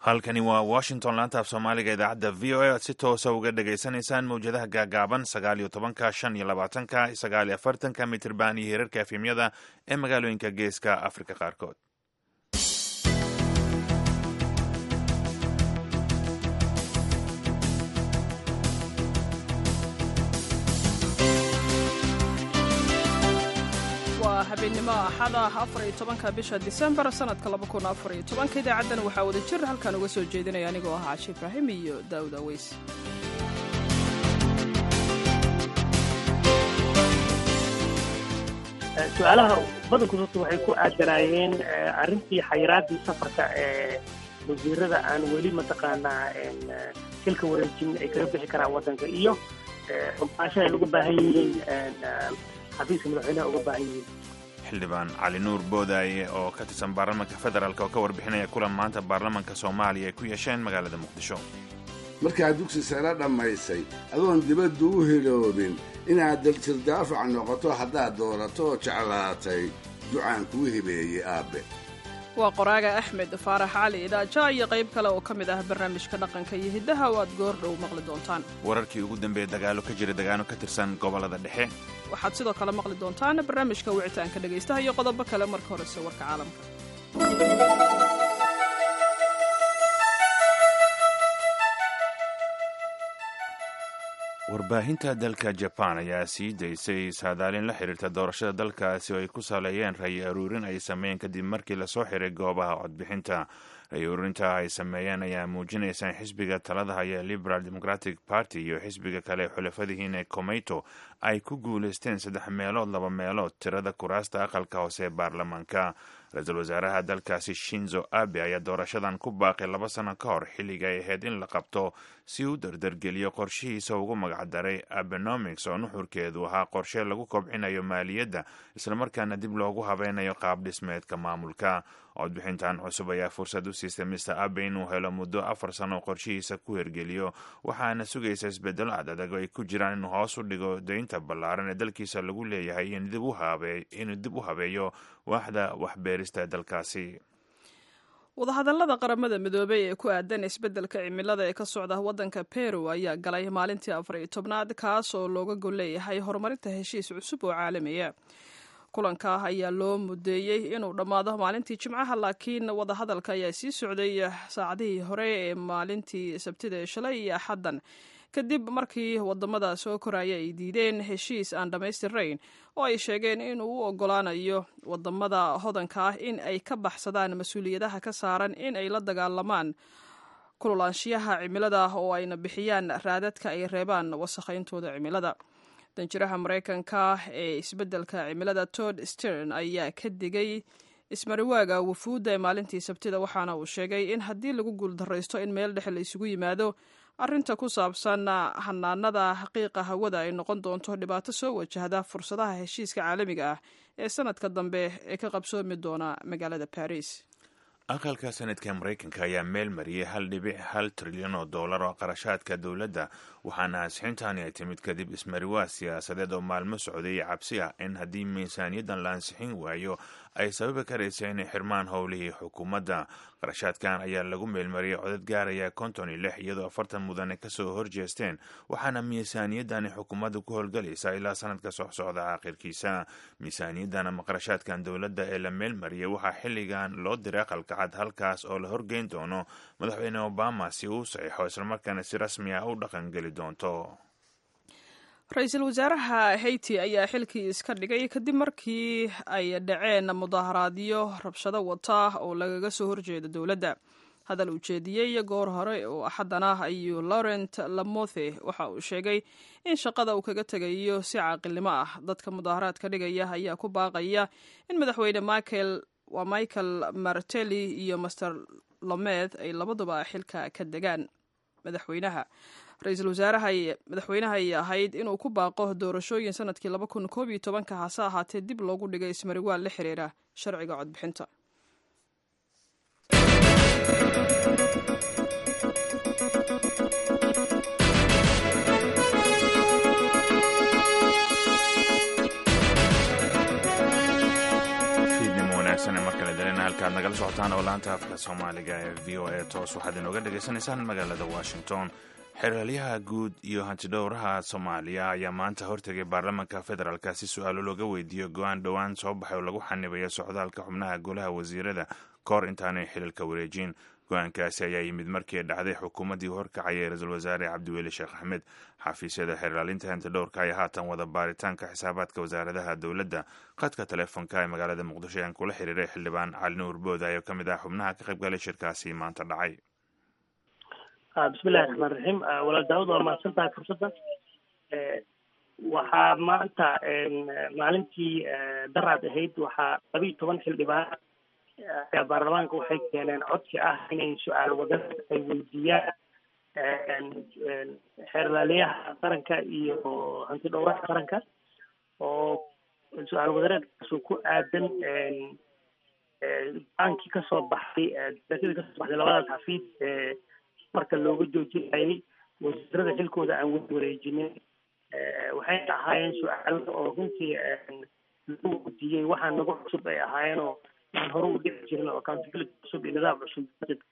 halkani waa washington laanta af soomaaliga idaacadda v o a aad si toosa uga dhagaysanaysaan mawjadaha gaagaaban sagaal iyo tobanka shan iyo labaatanka sagaal iyo afartanka mitirban iyo hirarka efemyada ee magaalooyinka geeska afrika qaarkood waa habeennimo axada afar iyo tobanka bisha disembar sanadka laba kun afar iyo tobanka idaacadan waxaa wada jir halkan uga soo jeedinaya anigoo ah cashi ibraahim iyo daawud aweys su-aalaha badankood horta waxay ku aadanaayeen arrintii xayiraadii safarka ee wasiirada aan weli mataqaanaa silka wareejin ay kaga bixi karaan waddanka iyo xubaasho ay uga baahan yihiin xafiiska madaxweynaha uga baahan yihiin xildhibaan cali nuur boodaaye oo ka tirsan baarlamaanka federaalk oo ka warbixinaya kulan maanta baarlamaanka soomaaliya ay ku yeesheen magaalada muqdisho markaad dugsi sare dhammaysay adoon dibaddu u hiloobin inaad daljir-daafac noqoto haddaad doorato oo jeclaatay ducaan kuu hibeeyey aabbe waa qoraaga axmed faarax cali idaaja iyo qayb kale oo ka mid ah barnaamijka dhaqanka iyo hiddaha oo aad goor dhow maqli doontaan wararkii ugu dambeeya dagaalo ka jira dagaano ka tirsan gobollada dhexe waxaad sidoo kale maqli doontaan barnaamijka wicitaanka dhegaystaha iyo qodobo kale marka horese warka caalamka warbaahinta dalka jaban ayaa sii daysay saadaalin la xiriirta doorashada dalkaasi oo ay ku saleeyeen ray aruurin ay sameeyeen kadib markii lasoo xiray goobaha codbixinta ray aruurinta ay sameeyeen ayaa muujinaysa in xisbiga talada haya liberal democratic party iyo xisbiga kale xulafadihiina comeyto ay ku guulaysteen saddex meelood laba meelood tirada kuraasta aqalka hoose ee baarlamaanka ra-iisul wasaaraha dalkaasi shinzo abe ayaa doorashadan ku baaqay laba sano ka hor xilliga ay ahayd in la qabto si uu dardargeliyo qorshihiisa ugu magacdaray abenomics oo nuxurkeedu ahaa qorshe lagu kobcinayo maaliyadda islamarkaana dib loogu habeynayo qaab dhismeedka maamulka codbixintan cusub ayaa fursad u siistay mister abe inuu helo muddo afar sano qorshihiisa ku hergeliyo waxaana sugaysa isbedelo adadag ay ku jiraan inuu hoos u dhigo daynta ballaaran ee dalkiisa lagu leeyahay inuu dib u habeeyo waaxda waxbeerista dalkaasi wadahadallada qaramada midoobey ee ku aadan isbeddelka cimilada ee ka socda waddanka peru ayaa galay maalintii afar iyo tobnaad kaas oo looga gol leeyahay horumarinta heshiis cusub oo caalamiya kulanka ayaa loo mudeeyey inuu dhammaado maalintii jimcaha laakiin wadahadalka ayaa sii socday saacadihii hore ee maalintii sabtida ee shalay iyo axaddan kadib markii wadamada soo koraya ay diideen heshiis aan dhammaystirnayn oo ay sheegeen inuu u ogolaanayo wadamada hodanka ah in ay ka baxsadaan mas-uuliyadaha ka saaran in ay la dagaalamaan kululaanshiyaha cimilada oo ayna bixiyaan raadadka ay reebaan wasakhayntooda cimilada danjiraha maraykanka ee isbeddelka cimilada tod stern ayaa ka digay ismariwaaga wafuudda ee maalintii sabtida waxaana uu sheegay in haddii lagu guuldaraysto in meel dhexe la isugu yimaado arrinta ku saabsan hanaanada xaqiiqa hawada ay noqon doonto dhibaato soo wajahda fursadaha heshiiska caalamiga ah ee sanadka dambe ee ka qabsoomi doona magaalada baris aqalka sanadka maraykanka ayaa meel mariyey hal dhibic hal trilyan oo dollar oo qarashaadka dowladda waxaana ansixintaani ay timid kadib ismariwaa siyaasadeed oo maalmo socday cabsi ah in haddii miisaaniyaddan la ansixin waayo ay sababi karaysa inay xirmaan howlihii xukuumadda qarashaadkan ayaa lagu meelmariyey codad gaaraya konton iyo lix iyadoo afartan mudane kasoo horjeesteen waxaana miisaaniyaddani xukuumadda ku howlgalaysa ilaa sanadka socsocda aakhirkiisa miisaaniyaddan ama qarashaadkan dowladda ee la meelmariyey waxaa xilligan loo diray aqalka cad halkaas oo la horgeyn doono madaxweyne obama si uu saxiixo islamarkaana si rasmi ah u dhaqangeli doonto ra-iisul wasaaraha haiti ayaa xilkii iska dhigay kadib markii ay dhaceen mudaharaadyo rabshado wata oo lagaga soo horjeeda dowladda hadal uu jeediyey goor hore oo axaddan ah ayuu laurent lamothe waxa uu sheegay in shaqada uu kaga tegayo si caaqilnimo ah dadka mudaharaadka dhigaya ayaa ku baaqaya in madaxweyne michael waa michael martelli iyo master lomed ay labaduba xilka ka degaan madaxweynaha ra-iisul wasaaraha madaxweynaha ay ahayd inuu ku baaqo doorashooyin sanadkii laba kun koob iyo tobanka hase ahaatee dib loogu dhigay ismariwaal la xiriira sharciga codbixinta halkaad nagala socotaan oo laanta afka soomaaliga ee v o a toos waxaad inooga dhegaysanaysaan magaalada washington xeraalyaha guud iyo hantidhowraha soomaaliya ayaa maanta hortegay baarlamaanka federaalka si su-aalo looga weydiiyo go-aan dhowaan soo baxay oo lagu xanibayo socdaalka xubnaha golaha wasiirada kahor intaanay xililka wareejin go-aankaasi ayaa yimid markii dhacday xukuumaddii horkacayay ra-iisul wasaare cabdiweli sheekh axmed xafiisyada xeraalinta hantidhowrka ayaa haatan wada baaritaanka xisaabaadka wasaaradaha dowladda khadka teleefonka ee magaalada muqdisho ayaan kula xiriiray xildhibaan cali nuur booday oo ka mid ah xubnaha ka qayb galay shirkaasi maanta dhacay bismillahi raxmaan raxiim walaal daawud waa mahadsan tahay fursadda waxaa maanta maalintii daraad ahayd waxaa labiiyo toban xildhibaan ayaa baarlamaanka waxay keeneen codsi ah inay su-aal wadada ay weydiiyaan xeerlaaliyaha qaranka iyo hanti dhowraha qaranka oo su-aal wadareedkaasu ku aadan baankii kasoo baxay darasadii kasoo baxday labadaas xafiis marka looga joojinayay wasiirada xilkooda aan weli wareejinin waxayna ahaayeen su-aalo oo runtii lagu weydiiyey waxaa nagu cusub ay ahaayeen oo aan hore u dhici jirin oo accountability cusub iyo nidaam cusub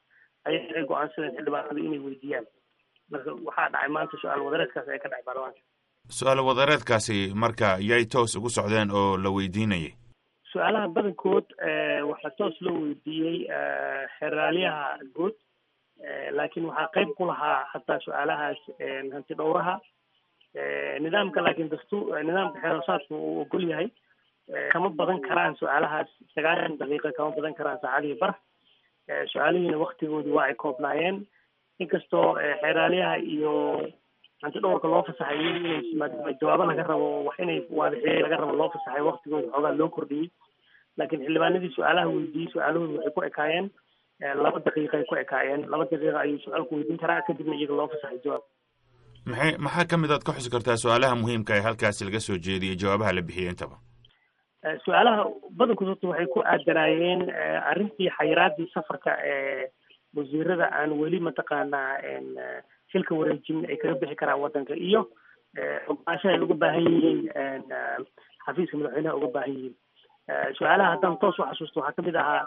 ayay ay go-aansadeen xildhibaanada inay weydiiyaan marka waxaa dhacay maanta su-aal wadareedkaas ay ka dhacay baarlamaanka su-aal wadareedkaasi marka yay toos ugu socdeen oo la weydiinayay su-aalaha badankood waxaa toos loo weydiiyey xeraalyaha guud laakiin waxaa qayb ku lahaa hataa su-aalahaas hanti dhowraha nidaamka laakiin dastuur nidaamka xeerasaadku uu ogol yahay kama badan karaan su-aalahaas sagaashan daqiiqa kama badan karaan saacadihii bar su-aalihiina waktigoodii waa ay koobnaayeen inkastoo xeeraalyaha iyo hanti dhowrka loo fasaxay inay maadaama jawaabo laga rabo wax inay waadixiyey laga rabo loo fasaxay waktigooda xoogaa loo kordhiyey laakiin xildhibaanadii su-aalaha weydiiyey su-aalahooda waxay ku ekaayeen laba daqiiqay ku ekaayeen laba daqiiqa ayuu su-aalku weydiin karaa kadibna iyaga loo fasaxay jawaab maxay maxaa ka mid aad ka xusi kartaa su-aalaha muhiimka ee halkaasi laga soo jeediyey jawaabaha la bixiyey intaba su-aalaha badankood horta waxay ku aadanaayeen arrintii xayiraadii safarka ee wasiirada aan weli mataqaanaa xilka wareejin ay kaga bixi karaan waddanka iyo ogaashaha ay uga baahan yihiin xafiiska madaxweynaha uga baahan yihiin su-aalaha haddaan toos u xasuusto waxaa kamid ahaa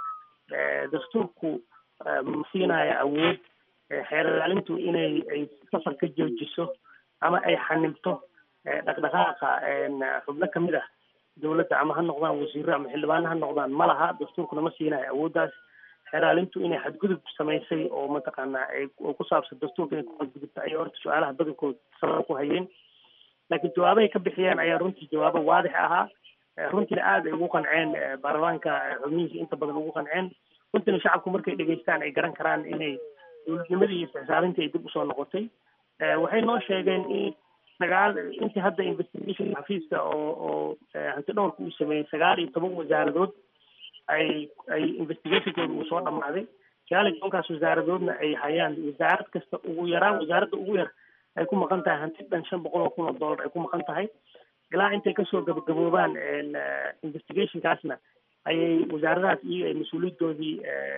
dastuurku ma siinaayo awood xeerlaalintu inay ay safar ka joojiso ama ay xanibto dhaqdhaqaaqa xubno kamid ah dowladda ama ha noqdaan wasiiro ama xildhibaano ha noqdaan ma laha dastuurkuna ma siinayo awooddaas xeeraalintu inay xadgudub samaysay oo mataqaanaa ay ku saabsan dastuurka inay ku xadgudubta ayay horta su-aalaha badankood sabab ku hayeen laakiin jawaabahay ka bixiyeen ayaa runtii jawaabo waadix ahaa runtiina aada ay ugu qanceen baarlamaanka xubnihiisa inta badan ugu qanceen runtiina shacabku markay dhegeystaan ay garan karaan inay dowladnimadii iyo isxisaarintii ay dib usoo noqotay waxay noo sheegeen in sagaal intii hadda investigation xafiiska oo oo hanti dhowrka uu sameeyey sagaal iyo toban wasaaradood ay ay investigationkooda uu soo dhamaaday sagaal iyo tobankaas wasaaradoodna ay hayaan wasaarad kasta ugu yaraan wasaaradda ugu yar ay ku maqan tahay hanti dhan shan boqol oo kun oo dollar ay ku maqan tahay ilaa intay kasoo gabagaboobaan investigationkaasna ayay wasaaradahaas iyaga ay mas-uuliyadoodii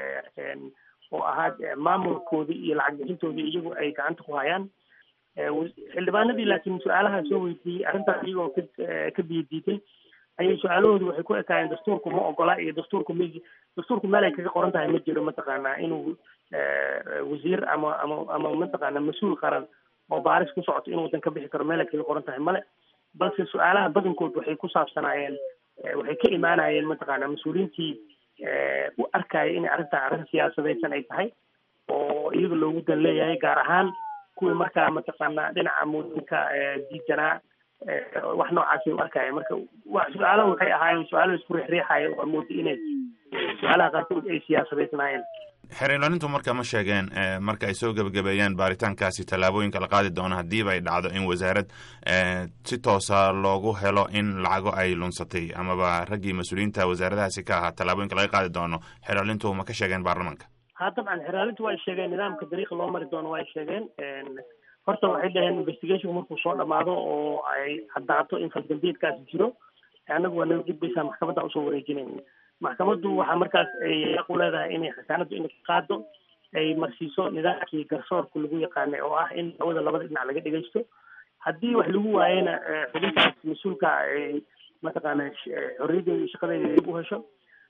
oo ahaa maamulkoodii iyo lacag bixintoodii iyagu ay gacanta ku hayaan xildhibaanadii laakiin su-aalaha soo weydiiyey arrintaas iyagoo ka ka biyadiiday ayay su-aalahoodu waxay ku ekaayeen dastuurku ma ogola iyo dastuurku m dastuurku meel ay kaga qoran tahay ma jiro mataqaanaa inuu wasiir ama ama ama mataqaana mas-uul qaran oo baaris ku socoto inuu wadan ka bixi karo meel ay kaga qoran tahay male balse su-aalaha badankood waxay ku saabsanaayeen waxay ka imaanayeen mataqaana mas-uuliyiintii u arkaya inay arrintaa arrin siyaasadaysan ay tahay oo iyaga loogu dan leeyahay gaar ahaan kuwii markaa mataqaana dhinaca muudinka diidanaa wax noocaasi u arkaya marka su-aalaha waxay ahaayeen su-aalo isku riixriixaya oo mooda inay su-aalaha qaarkood ay siyaasadaysnaayeen xeer ilaalintu marka ma sheegeen marka ay soo gebagabeeyaan baaritaankaasi tallaabooyinka la qaadi doono haddiiba ay dhacdo in wasaarad si toosa loogu helo in lacago ay lunsatay amaba raggii mas-uuliyiinta wasaaradahaasi ka ahaa tallaabooyinka laga qaadi doono xeer ilaalintu ma ka sheegeen baarlamaanka ha dabcan xeraalintu way sheegeen nidaamka dariiqa loo mari doono way sheegeen horta waxay dhaheen investigationku markuu soo dhamaado oo ay caddaato in faldambiyeedkaasi jiro annagu waa naga gudbaysaa maxkamadda usoo wareejinayn maxkamaddu waxaa markaas ay aqu leedahay inay xasaanaddu inay ka qaado ay marsiiso nidaamkii garsoorka lagu yaqaanay oo ah in hawada labada dhinac laga dhegeysto haddii wax lagu waayena xubintaas mas-uulka ay mataqaana xorriyadeeda iyo shaqadeeda dib u hesho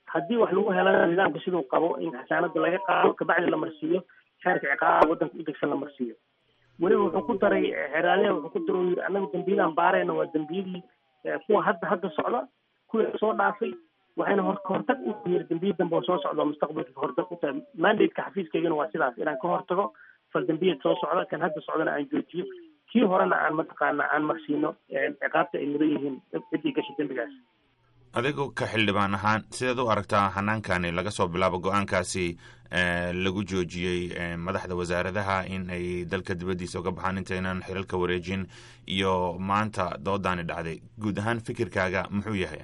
haddii wax lagu helana nidaamka siduu qabo in xasaanada laga qaado kabacdi la marsiiyo xeerka ciqaaba waddanka u degsan la marsiiyo weliba wuxuu ku daray xeraaliha wuxuu ku daray yiri annaga dembiyadaan baarayna waa dembiyadii kuwa hadda hadda socda kuwii soo dhaafay waxayna hor kahortag u yiri dembiya dambe oo soo socda oo mustaqbalka kahortag u tahay mandateka xafiiskaygana waa sidaas inaan ka hortago fal dembiyad soo socda kan hadda socdana aan joojiyo kii horena aan mataqaana aan marsiino ciqaabta ay mudan yihiin ciddii gashay dembigaas adigu ka xildhibaan ahaan sideed u aragtaa hanaankani laga soo bilaabo go-aankaasi lagu joojiyey madaxda wasaaradaha in ay dalka dibaddiisa uga baxaan intaynan xilalka wareejin iyo maanta doodaani dhacday guud ahaan fikirkaaga muxuu yahay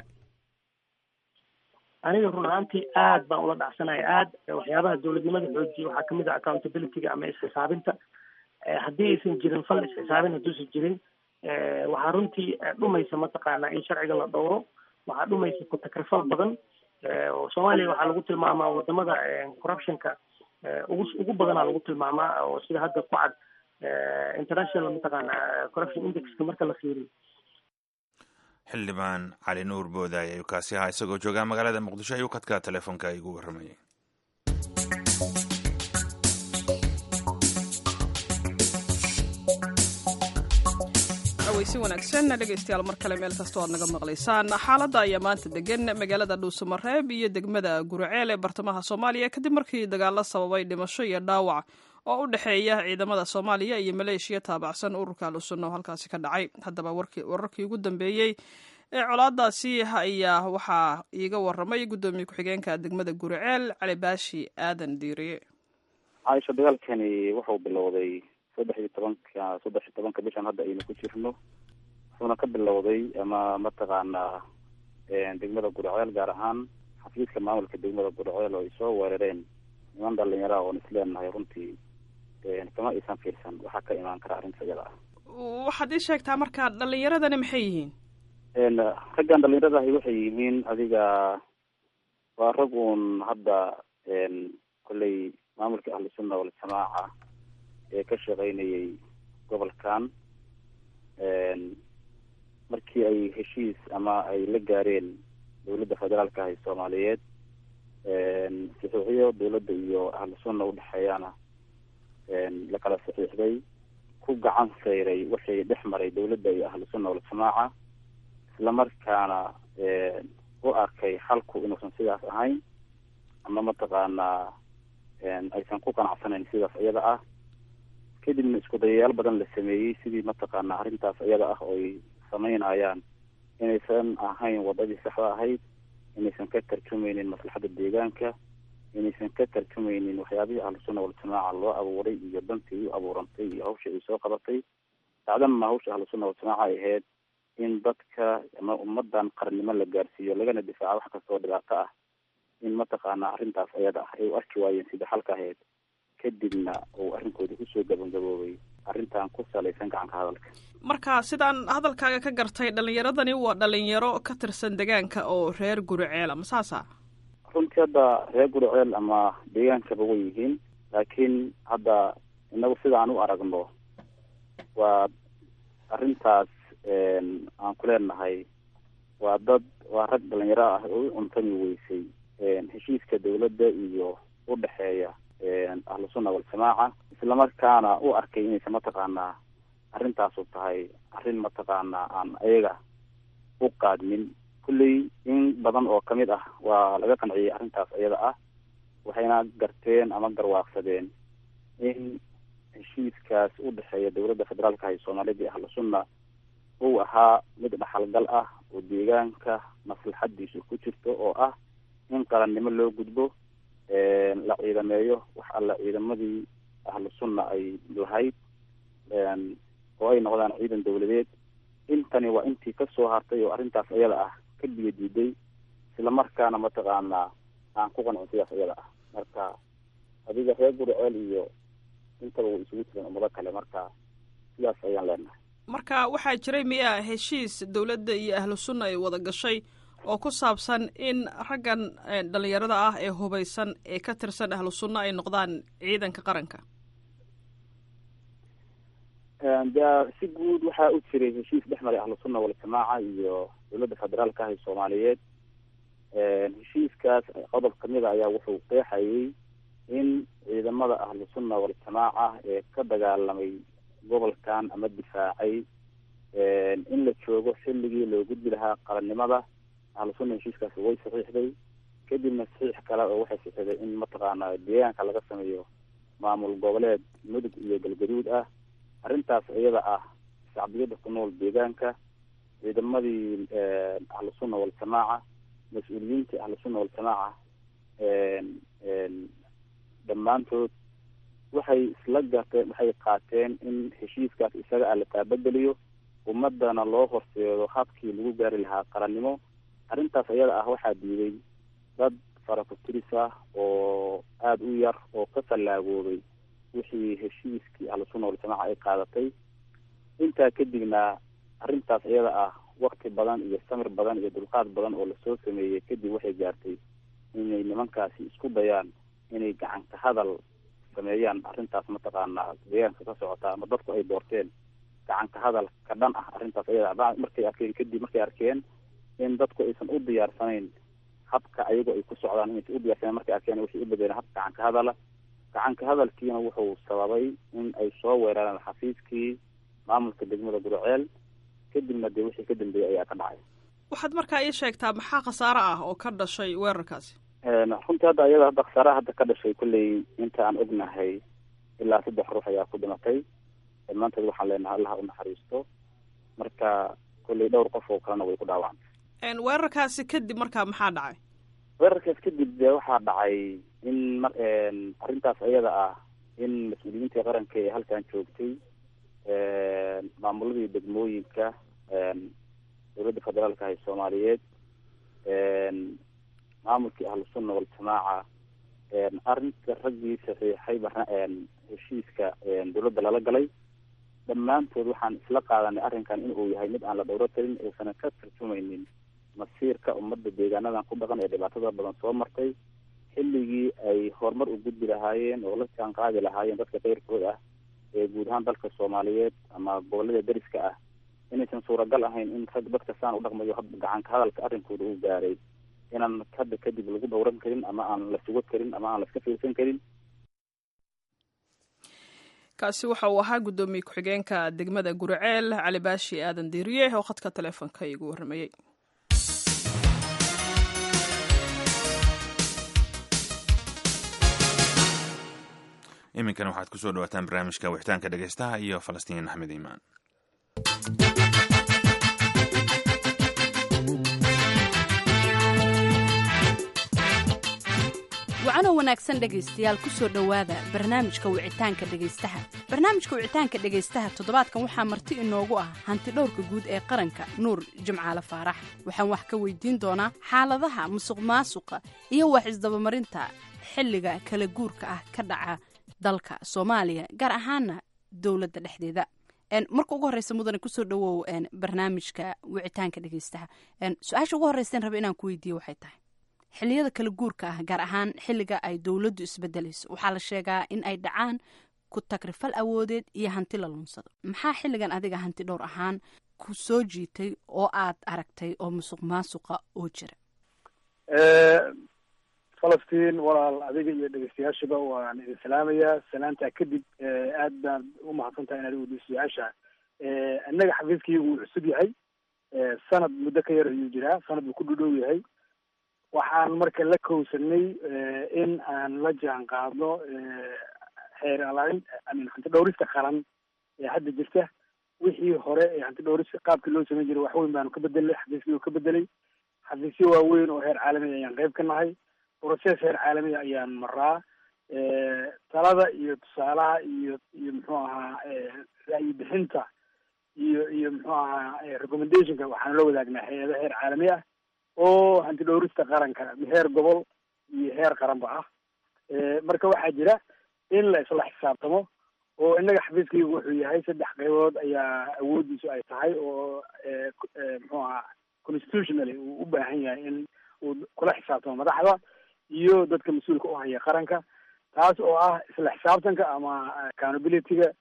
aniga run ahaantii aad baan ula dhacsanaya aad waxyaabaha dowladnimada xoojiya waxaa kamid ah accountabilityga ama isxisaabinta haddii aysan jirin fal isxisaabin hadduusan jirin waxaa runtii dhumaysa mataqaanaa in sharciga la dhowro waxaa dhumaysa ku-takrifal badan oo soomaaliya waxaa lagu tilmaamaa wadamada corruptionka ugu ugu badanaa lagu tilmaamaa oo sida hadda ku cad international mataqaana corruption indexka marka la fiiriyo xildhibaan cali nuur boodaay ayuu kaasi ahaa isagoo joogaa magaalada muqdisho ayuu kadka telefoonka igu warramayay si wanaagsan dhegaystayaal mar kale meel kastoo aad naga maqlaysaan xaaladda ayaa maanta degan magaalada dhuusamareeb iyo degmada guriceel ee bartamaha soomaaliya kadib markii dagaalo sababay dhimasho iyo dhaawac oo u dhexeeya ciidamada soomaaliya iyo maleeshiya taabacsan ururka alusunna oo halkaasi ka dhacay haddaba wararkii ugu dambeeyey ee colaadaasi ayaa waxaa iiga waramay guddoomiye ku-xigeenka degmada guriceel cali baashi aadan diiriye caaisha dagaalkani wuxuu bilowday saddex iyo tobanka saddex iyo tobanka bishan hadda aynu ku jirno wuxuuna ka bilowday ama mataqaanaa degmada guriceel gaar ahaan xafiiska maamulka degmada guriceel oo ay soo weerareen niman dhalinyaraha oon isleenahay runtii kama aysan fiirsan waxaa ka imaan kara arrinta iyada ah waxaad ii sheegtaa marka dhalinyaradani maxay yihiin raggan dhalinyaradahi waxay yihiin adiga waa rag uun hadda kolley maamulka ahlusunna waljamaaca ee ka shaqaynayay gobolkan markii ay heshiis ama ay la gaareen dawladda federaalka ah ee soomaaliyeed saxiixyo dawladda iyo ahlusunna udhexeeyaana la kala saxiixday ku gacan sayray waxay dhex maray dawladda iyo ahlusunna waljamaaca islamarkaana u arkay xalku inuusan sidaas ahayn ama mataqaanaa aysan ku qanacsanayn sidaas iyada ah kadibna isku dayayaal badan la sameeyey sidii mataqaanaa arrintaas iyada ah oo ay samaynayaan inaysan ahayn wadadii saxda ahayd inaysan ka tarjumeynin maslaxadda deegaanka inaysan ka tarjumeynin waxyaabihii ahlusunna waljamaaca loo abuuray iyo dantii u abuurantay iyo hawsha ay soo qabatay dacdama hawsha ahlusunna waljamaaca ay ahayd in dadka ama ummadan qarannimo la gaarsiiyo lagana difaaco wax kasta oo dhibaato ah in mataqaanaa arrintaas ayada ah ay u arki waayeen sidii xalka ahayd kadibna uu arrinkooda kusoo gabagaboobay arrintan ku salaysan gacanka hadalka marka sidaan hadalkaaga ka gartay dhalinyaradani waa dhalinyaro ka tirsan deegaanka oo reer guriceel ama saasa runtii hadda reer guriceel ama deegaankaba way yihiin laakiin hadda inagu sidaan u aragno waa arrintaas aan ku leenahay waa dad waa rag dhalinyaro ah oo u cuntami weysay heshiiska dawladda iyo udhexeeya ahlusunna waljamaaca islamarkaana u arkay inaysan mataqaanaa arrintaasu tahay arrin mataqaanaa aan ayaga u qaadmin kulley in badan oo kamid ah waa laga qanciyey arrintaas iyada ah waxayna garteen ama garwaaqsadeen in heshiiskaas udhexeeya dawladda federaalka ah ee soomaaliyada iyo ahlusunna uu ahaa mid dhaxalgal ah oo deegaanka maslaxadiisu ku jirto oo ah in qarannimo loo gudbo la ciidameeyo wax alla ciidamadii ahlu sunna ay lahayd oo ay noqdaan ciidan dawladeed intani waa intii kasoo hartay oo arrintaas iyada ah ka biyo diiday islamarkaana mataqaanaa aan ku qancin sidaas iyada ah marka adiga reer guriceel iyo intaba way isugu jireen ummado kale marka sidaas ayaan leenahay marka waxaa jiray miya heshiis dawladda iyo ahlu sunna ay wada gashay oo ku saabsan in raggan dhalinyarada ah ee hubaysan ee ka tirsan ahlu sunna ay noqdaan ciidanka qaranka de si guud waxaa u jiray heshiis dhex maray ahlu sunna waljamaaca iyo dawladda federaalka ah ee soomaaliyeed heshiiskaas qodob kamid a ayaa wuxuu qeexayay in ciidamada ahlu sunna waljamaaca ee ka dagaalamay gobolkan ama difaacay in la joogo xilligii loo gudbi lahaa qarannimada ahlu sunna heshiiskaas way saxiixday kadibna saxiix kale oo waxay saxiixday in mataqaana deegaanka laga sameeyo maamul goboleed mudug iyo galgaduud ah arrintaas iyada ah shacbiyada ku nool deegaanka ciidamadii ahlu sunna waljamaaca mas-uuliyiintii ahlu sunna waljamaaca dhammaantood waxay isla garteen waxay qaateen in heshiiskaas isaga ah la taabageliyo ummadana loo horseedo habkii lagu gaari lahaa qarannimo arrintaas iyada ah waxaa diiday dad faraku-tiris ah oo aada u yar oo ka fallaagoobay wixii heshiiskii ahlu sunna waljamaaca ay qaadatay intaa kadibna arrintaas iyada ah wakti badan iyo samir badan iyo dulqaad badan oo lasoo sameeyey kadib waxay gaartay inay nimankaasi isku dayaan inay gacanka hadal sameeyaan arrintaas mataqaanaa deegaanka ka socota ama dadku ay doorteen gacanka hadal ka dhan ah arrintaas iyada markay arkeen kadib markay arkeen in dadku aysan u diyaarsanayn habka ayagoo ay ku socdaan inaysan u diyarsaneen markay arkeen waxay u bedeleen hab gacanka hadala gacanka hadalkiina wuxuu sababay in ay soo weerareen xafiiskii maamulka degmada guraceel kadibna dee wixii ka dambeeyey ayaa ka dhacay waxaad markaa ii sheegtaa maxaa khasaare ah oo ka dhashay weerarkaasi runtii hadda iyada hadda khasaaraha hadda ka dhashay kolley inta aan ognahay ilaa saddex ruux ayaa ku dhimatay dhammaantood waxaan leenahay allaha u naxariisto marka kolley dhowr qof oo kalena way ku dhaawacantay weerarkaasi kadib markaa maxaa dhacay weerarkaas kadib dee waxaa dhacay in mar arrintaas iyada ah in mas-uuliyiintii qaranka ee halkan joogtay maamuladii degmooyinka dowladda federaalka ah ee soomaaliyeed maamulkii ahlu sunna waljamaaca arrinta raggii saxiixay heshiiska dowladda lala galay dhammaantood waxaan isla qaadanay arrinkan in uu yahay mid aan la dhowro karin uusanan ka tarjumaynin masiirka ummadda deegaanadan ku dhaqan ee dhibaatada badan soo martay xilligii ay horumar u gudbi lahaayeen oo la jaan qaadi lahaayeen dadka keyrkood ah ee guud ahaan dalka soomaaliyeed ama gobolada deriska ah inaysan suuragal ahayn in rag dadka saan u dhaqmayo gacanka hadalka arrinkooda uu gaaray inaan hadda kadib lagu dhowran karin ama aan la sugo karin ama aan la iska fiirsan karin kaasi waxa uu ahaa guddoomiye ku-xigeenka degmada guriceel cali baashi aadan diiriye oo khadka taleefonka igu warramayey iminkana waxaad kusoo dhawaataan barnaamijka wixitaanka dhegeystaha iyo falastiin axmed iimaan wacanoo wanaagsan dhegaystayaal ku soo dhowaada barnaamijka wicitaanka dhegaystaha barnaamijka wicitaanka dhegaystaha toddobaadkan waxaa marti inoogu ah hanti dhowrka guud ee qaranka nuur jimcaale faarax waxaan wax ka weydiin doonaa xaaladaha musuq maasuqa iyo wax isdabamarinta xilliga kala guurka ah ka dhaca dalka soomaaliya gaar ahaana dowladda dhexdeeda marka ugu horeysa mudane kusoo dhawow barnaamijka wicitaanka dhegaystaha su-aasha ugu horreyseen raba inaan ku weydiiye waxay tahay xilliyada kala guurka ah gaar ahaan xilliga ay dowladdu isbedelayso waxaa la sheegaa in ay dhacaan ku tagrifal awoodeed iyo hanti la lunsado maxaa xilligan adiga hanti dhowr ahaan ku soo jiitay oo aad aragtay oo musuq maasuqa oo jira falastiin walaal adiga iyo dhegeystayaashaba waan idin salaamayaa salaantaa kadib aad baan u mahadsantaha inaad weydiiso su-aasha innaga xafiiskaygu wuu cusub yahay sanad muddo ka yar ayuu jiraa sanad buu ku dhudhow yahay waxaan marka la kowsanay in aan la jaan qaadno xeer alaarin amin hanti dhowrista qaran ee hadda jirta wixii hore ee hanti dhowrista qaabkii loo samayn jiray waxweyn baanu ka bedelnay xafiiskii uu ka bedelay xafiisyo waaweyn oo heer caalami ayaan qayb ka nahay broces heer caalamiya ayaan maraa talada iyo tusaalaha iyo iyo muxuu ahaa ra'yi bixinta iyo iyo muxuu ahaa recommendationka waxaanu la wadaagnaa hay-ada heer caalami ah oo hanti dhowrista qaranka heer gobol iyo heer qaranba ah marka waxaa jira in la isla xisaabtamo oo innaga xafiiskaygu wuxuu yahay saddex qaybood ayaa awoodiisu ay tahay oo muxuu ahaa constitutionally uu u baahan yahay in uu kula xisaabtamo madaxda iyo dadka mas-uulka u haya qaranka taas oo ah isla xisaabtanka ama accountability-ga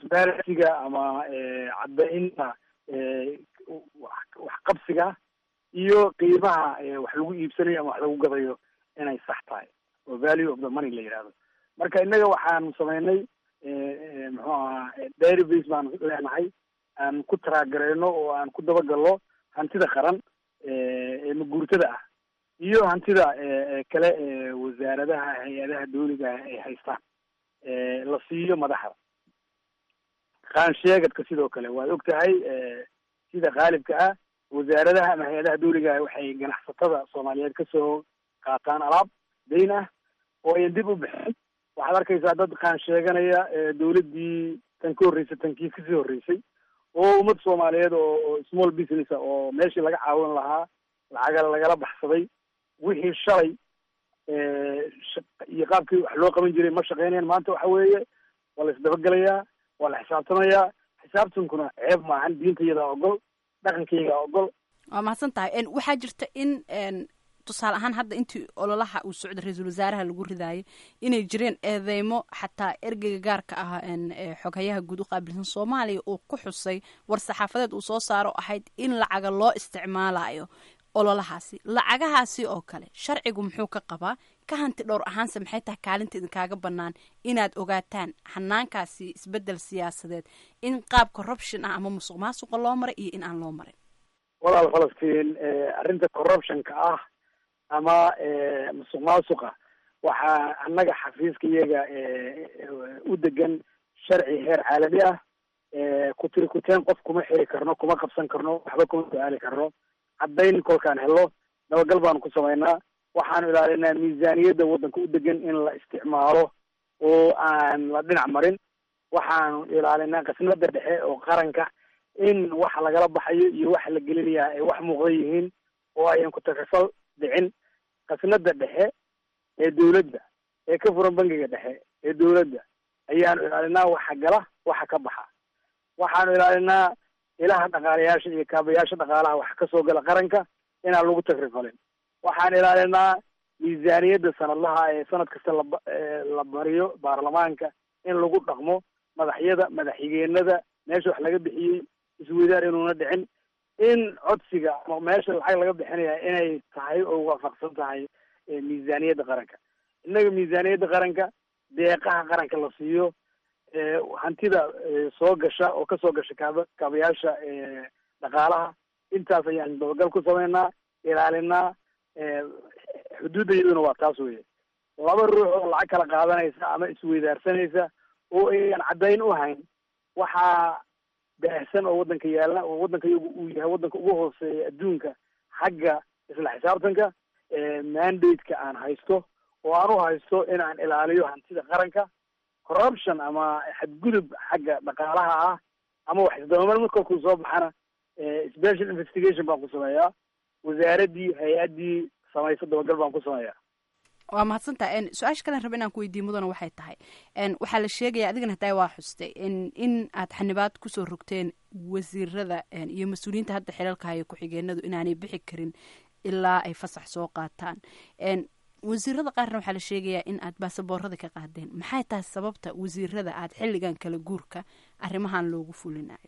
transparency-ga ama caddaynta waxqabsiga iyo qiimaha wax lagu iibsanayo ama wax lagu gadayo inay sax tahay oo value of the money la yidhahdo marka innaga waxaan sameynay muxuu ahaa database baan leenahay aan ku taraagareyno oo aan ku dabagalno hantida qaran ee maguurtada ah iyo hantida kale ee wasaaradaha hay-adaha dawliga ah ay haystaan la siiyo madaxda qaansheegadka sidoo kale waad og tahay sida qaalibka ah wasaaradaha ama hay-adaha dawliga ah waxay ganacsatada soomaaliyeed kasoo qaataan alaab dayn ah oo ayan dib u bixin waxaad arkaysaa dad qaan sheeganaya dawladdii tan ka horreysay tankii kasii horreysay oo ummad soomaaliyeed oo small business a oo meeshii laga caawin lahaa lacaga lagala baxsaday wixii shalay iyo qaabkii wax loo qaban jiray ma shaqeynayan maanta waxa weeye waa la isdabagelayaa waa la xisaabtamayaa xisaabtankuna ceeb maahan diinta iyadaa ogol dhaqankaygaa ogol waa mahadsan tahay waxaa jirta in tusaale ahaan hadda intii ololaha uu socda ra-iisul wasaaraha lagu ridaayay inay jireen eedeymo xataa ergeyga gaarka ah xoghayaha guud u qaabilsan soomaaliya uu ku xusay war saxaafadeed uu soo saaro ahayd in lacaga loo isticmaalayo ololahaasi lacagahaasi oo kale sharcigu muxuu ka qabaa ka hanti dhowr ahaanse maxay tahay kaalinta idinkaaga bannaan inaad ogaataan hanaankaasi isbeddel siyaasadeed in qaab corruption ah ama musuq maasuqa loo maray iyo in aan loo marin walaal falastiin arrinta corruptionka ah ama musuq maasuqa waxaa annaga xafiiska iyaga u degan sharci heer caalami ah kutiri kuteen qof kuma xiri karno kuma qabsan karno waxba kuma su-aali karno caddayn kolkaan helo dabagal baanu ku samaynaa waxaanu ilaalinaa miisaaniyadda waddanka u degan in la isticmaalo oo aan la dhinac marin waxaanu ilaalinaa qisnada dhexe oo qaranka in waxa lagala baxayo iyo waxa la gelinayaa ay wax muuqda yihiin oo ayan ku takasal dhicin qasnada dhexe ee dawladda ee ka furan bangiga dhexe ee dawladda ayaanu ilaalinaa waxa gala waxa ka baxa waxaanu ilaalinaa ilaha dhaqaalayaasha iyo kaabayaasha dhaqaalaha waxa kasoo gala qaranka inaan lagu takrifalin waxaan ilaalinaa miisaaniyadda sanadlaha ee sanad kasta laba la bariyo baarlamaanka in lagu dhaqmo madaxyada madaxxigeenada meesha wax laga bixiyey isweydaar inuuna dhicin in codsiga ama meesha lacag laga bixinaya inay tahay oo waafaqsan tahay miisaaniyadda qaranka innaga miisaaniyadda qaranka deeqaha qaranka la siiyo hantida soo gasha oo kasoo gasha kaaba kaabayaasha dhaqaalaha intaas ayaan dabagal ku sameynaa ilaalinaa xuduudda iyaduna waa taas weye laba ruux oo lacag kala qaadanaysa ama isweydaarsanaysa oo ayaan caddayn u hayn waxaa baahsan oo waddanka yaalla oo waddanka iyagu uu yahay waddanka ugu hooseeya adduunka xagga isla xisaabtanka mandate-ka aan haysto oo aan u haysto in aan ilaaliyo hantida qaranka corruption ama xadgudub xagga dhaqaalaha ah ama wax isdabamar marka kuu soo baxana special investigation baan ku sameeyaa wasaaraddii hay-addii samaysa dabagal baan ku sameeyaa waa mahadsantaha su-aasha kalen raba inaan ku weydiiy mudana waxay tahay waxaa la sheegaya adigana hataa waa xuste in aad xanibaad kusoo rogteen wasiirada iyo mas-uuliyiinta hadda xilalka haya ku-xigeenadu inaanay bixi karin ilaa ay fasax soo qaataan wasiirada qaarna waxaa la sheegayaa in aad baasaboorada ka qaadeen maxay tahay sababta wasiirada aad xilligan kala guurka arrimahan loogu fulinayo